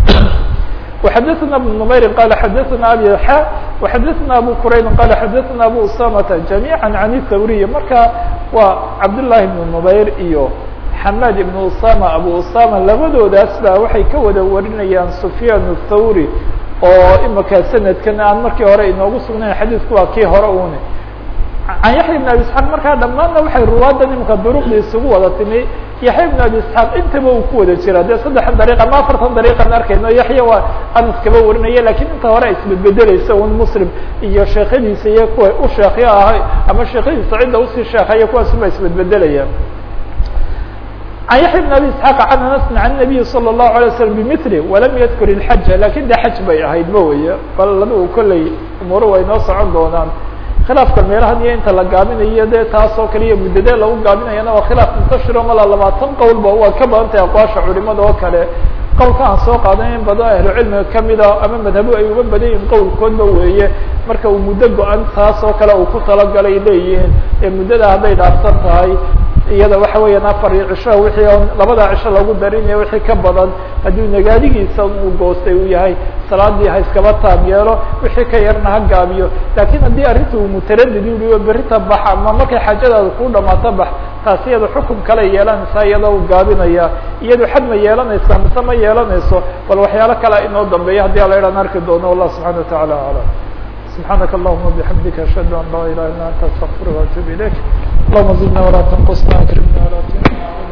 وxdثna بن نmayr qال xdثna abي xا وxdثna abو qurayn qال xdثna abو usamةa جamيعا عن الthawriy marka waa cabdاللahi بن نmayr iyo xamad ibn usama abu usama labadoodaas ba waxay ka wada warinayaan sufyaan الthawri oo imika sanadkan aan markii hore inoogu sugnayn xadiidku waa kii hore une can yaxya ibn abi isxaaq markaa dhammaanna waxay ruwaadan imika duruqda isugu wada timi yaxya ibn abi isxaaq intaba uu ku wada jira dee saddexan dariiq ama afartan dariiqan arkayno yaxya waa anas kaba warinaya lakiin inta hore isbedbedelaysa un muslim iyo sheekhadiisa iyo kuwa u sheekyo ahay ama sheekhadiisa cidda usii sheekaya kuwaasuba isbedbedelaya عن يحيى بن أbي اسحاq عن أنس عن النبي صلى الله عليه وسلم بمثله وlم ydkr الحج lakin de xج bay ahayd ma wey bal adigu kolley umuro way noo socon doonaan khilaafka meelahan iyo inta la gaabinayo de taas oo kale iyo muddadee lagu gaabinayana waa khilaaf muntashiro mala labaatan qowlba waa ka badan tahay aqwaasha culimada oo kale qowlka aan soo qaadan in badan ahlu cilmiga kamida ama madhabo ay uga badan yihin qowlkoodba weeye marka uu muddo go-an taas oo kale uu ku talagalay leeyihiin ee muddada hadday dhaafsan tahay iyada waxa weeyaan afar iyo cisho wixii labada cisho lagu darinaya wixii ka badan hadduu nagaadigiisa uu goostay uu yahay salaadii ha iskaba taab yeelo wixii ka yarna ha gaabiyo laakiin haddii arrinta uu mutaradid yui berita bax ama markay xaajadaada ku dhamaato bax taasi iyada xukum kale yeelanaysaa iyadoo u gaabinaya iyadu xad ma yeelanaysa mise ma yeelanayso bal waxyaalo kale inoo dambeeya haddii ala idhan arki doono wallah subxana wataعala aclam سبحانك اللهم وبحمدك أشهد أن لا إله إلا أنت أستغفرك وأتوب إليك اللهم زدنا ولا تنقصنا أكرمنا ولا تهنا